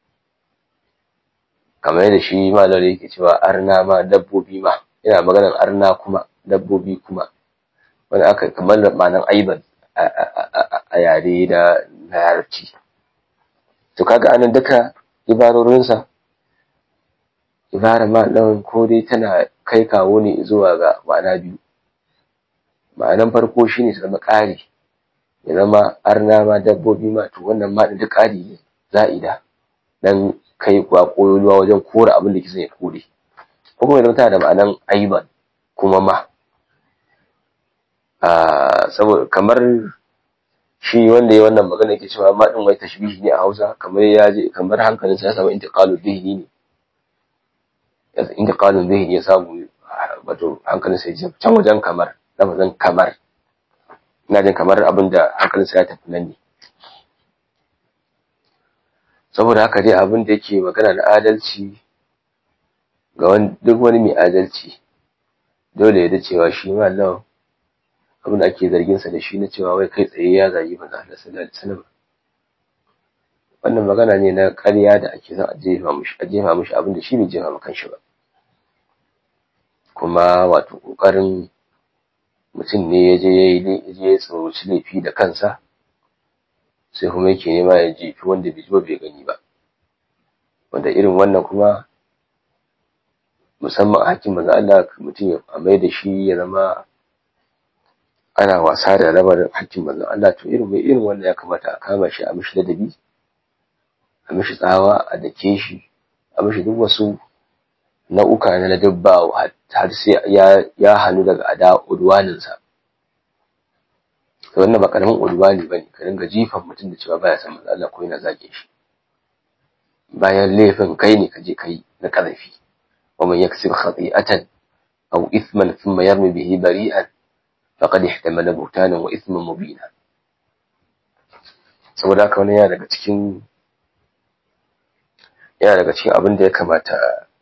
kamar yadda shi malar yake cewa arna ma dabbobi ma yana maganar arna kuma dabbobi kuma wani aka kamar ma'anan aiban a yare da na yarci to kaga anan duka ibarorinsa ibara ma ɗan ko dai tana kai kawo ne zuwa ga ma'ana biyu ma'anan farko shine su zama ƙari ya zama arna ma dabbobi ma to wannan ma duk ƙari ne za'ida dan kai kwa koyoluwa wajen kora abin da kisan ya kore ko kuma ya tana da ma'anan aiban kuma ma saboda kamar shi wanda ya wannan magana yake cewa ma din wai tashbihi ne a Hausa kamar ya je kamar hankalinsa ya samu intiqalul dhihni ne intiqalul dhihni ya samu wato hankalinsa ya can wajen kamar lafazin kamar ina jin kamar abin da hankalinsa ya tafi nan ne saboda haka dai abin da yake magana na adalci ga duk wani mai adalci dole ya da cewa shi ma Allah abin da ake zargin sa da shi na cewa wai kai tsaye ya zagi manzo Allah sallallahu alaihi wasallam wannan magana ne na ƙarya da ake son a jefa mishi a jefa mishi abin da shi bai jefa maka shi ba kuma wato kokarin mutum ne ya je ya je ya tsoroci laifi da kansa sai kuma yake nema ya jefi wanda bai ji ba bai gani ba wanda irin wannan kuma musamman hakkin manzo Allah mutum ya amai da shi ya zama ana wasa da lamarin hakkin manzo Allah to irin mai irin wannan ya kamata a kama shi a mishi ladabi a mishi tsawa a dake shi a mishi duk wasu nau'uka na ladabba har sai ya ya hannu daga ada udwaninsa to wannan ba karamin udwani bane ka dinga jifan mutum da cewa baya san manzo Allah ko yana zage shi bayan laifin kai ne ka je kai na karafi ومن يكسب خطيئة أو إثما ثم يرمي به بريئا فقد احتمل بهتانا وإثما مبينا saboda haka wani yana daga cikin yana daga cikin abin da ya kamata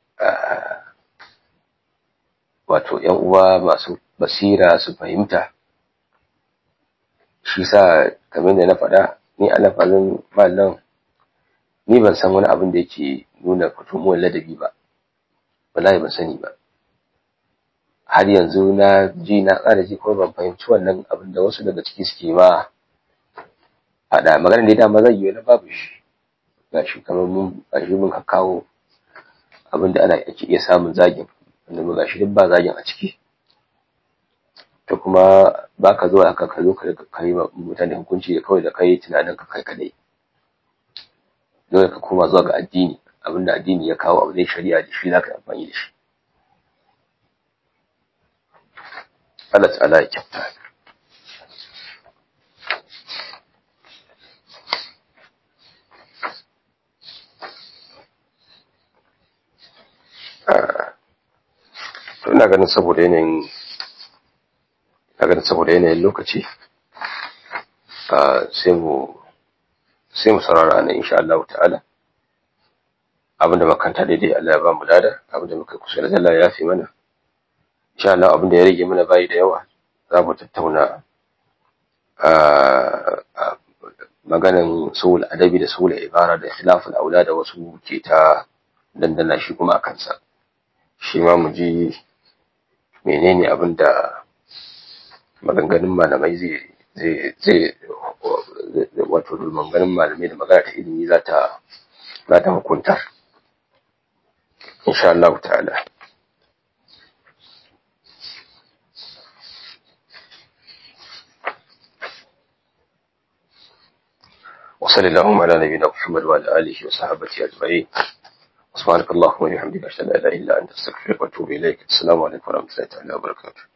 wato ‘yan uwa masu basira su fahimta shi sa kamar da na faɗa ni a lafazin mallan ni ban san wani abin da yake nuna fitomuwar ladabi ba wallahi ban sani ba har yanzu na ji na ƙara ji kuma ban fahimci wannan abin da wasu daga ciki suke ba faɗa magana da dama zai yi wani babu shi ga shi kamar mun gashi mun kawo abin da ana ake iya samun zagin wanda mu gashi duk ba zagin a ciki to kuma ba ka zuwa haka ka zo ka kai mutane hukunci da kawai da kai tunanin ka kai kadai dole ka koma zuwa ga addini abinda addini ya kawo abu zai shari'a da shi za ka yi amfani da shi Allah ta'ala ya kyauta to ina ganin saboda yanayin ina ganin saboda yanayin lokaci sai mu sai mu saurara nan insha Allah ta'ala abinda makanta daidai Allah ya ba mu lada abinda muka kusa da Allah ya fi mana insha Allah abinda ya rage mana bayi da yawa za mu tattauna maganan sul adabi da sul ibara da khilaful aula da wasu ke ta dandana shi kuma a kansa shi ma mu ji menene abinda maganganun malamai zai zai zai wato maganganun malamai da magana ta ilimi za ta za ta hukuntar insha Allah ta'ala وصلى اللهم على نبينا محمد وعلى اله وصحبه اجمعين سبحانك اللهم وبحمدك اشهد ان لا اله الا انت استغفرك واتوب اليك السلام عليكم ورحمه الله تعالى وبركاته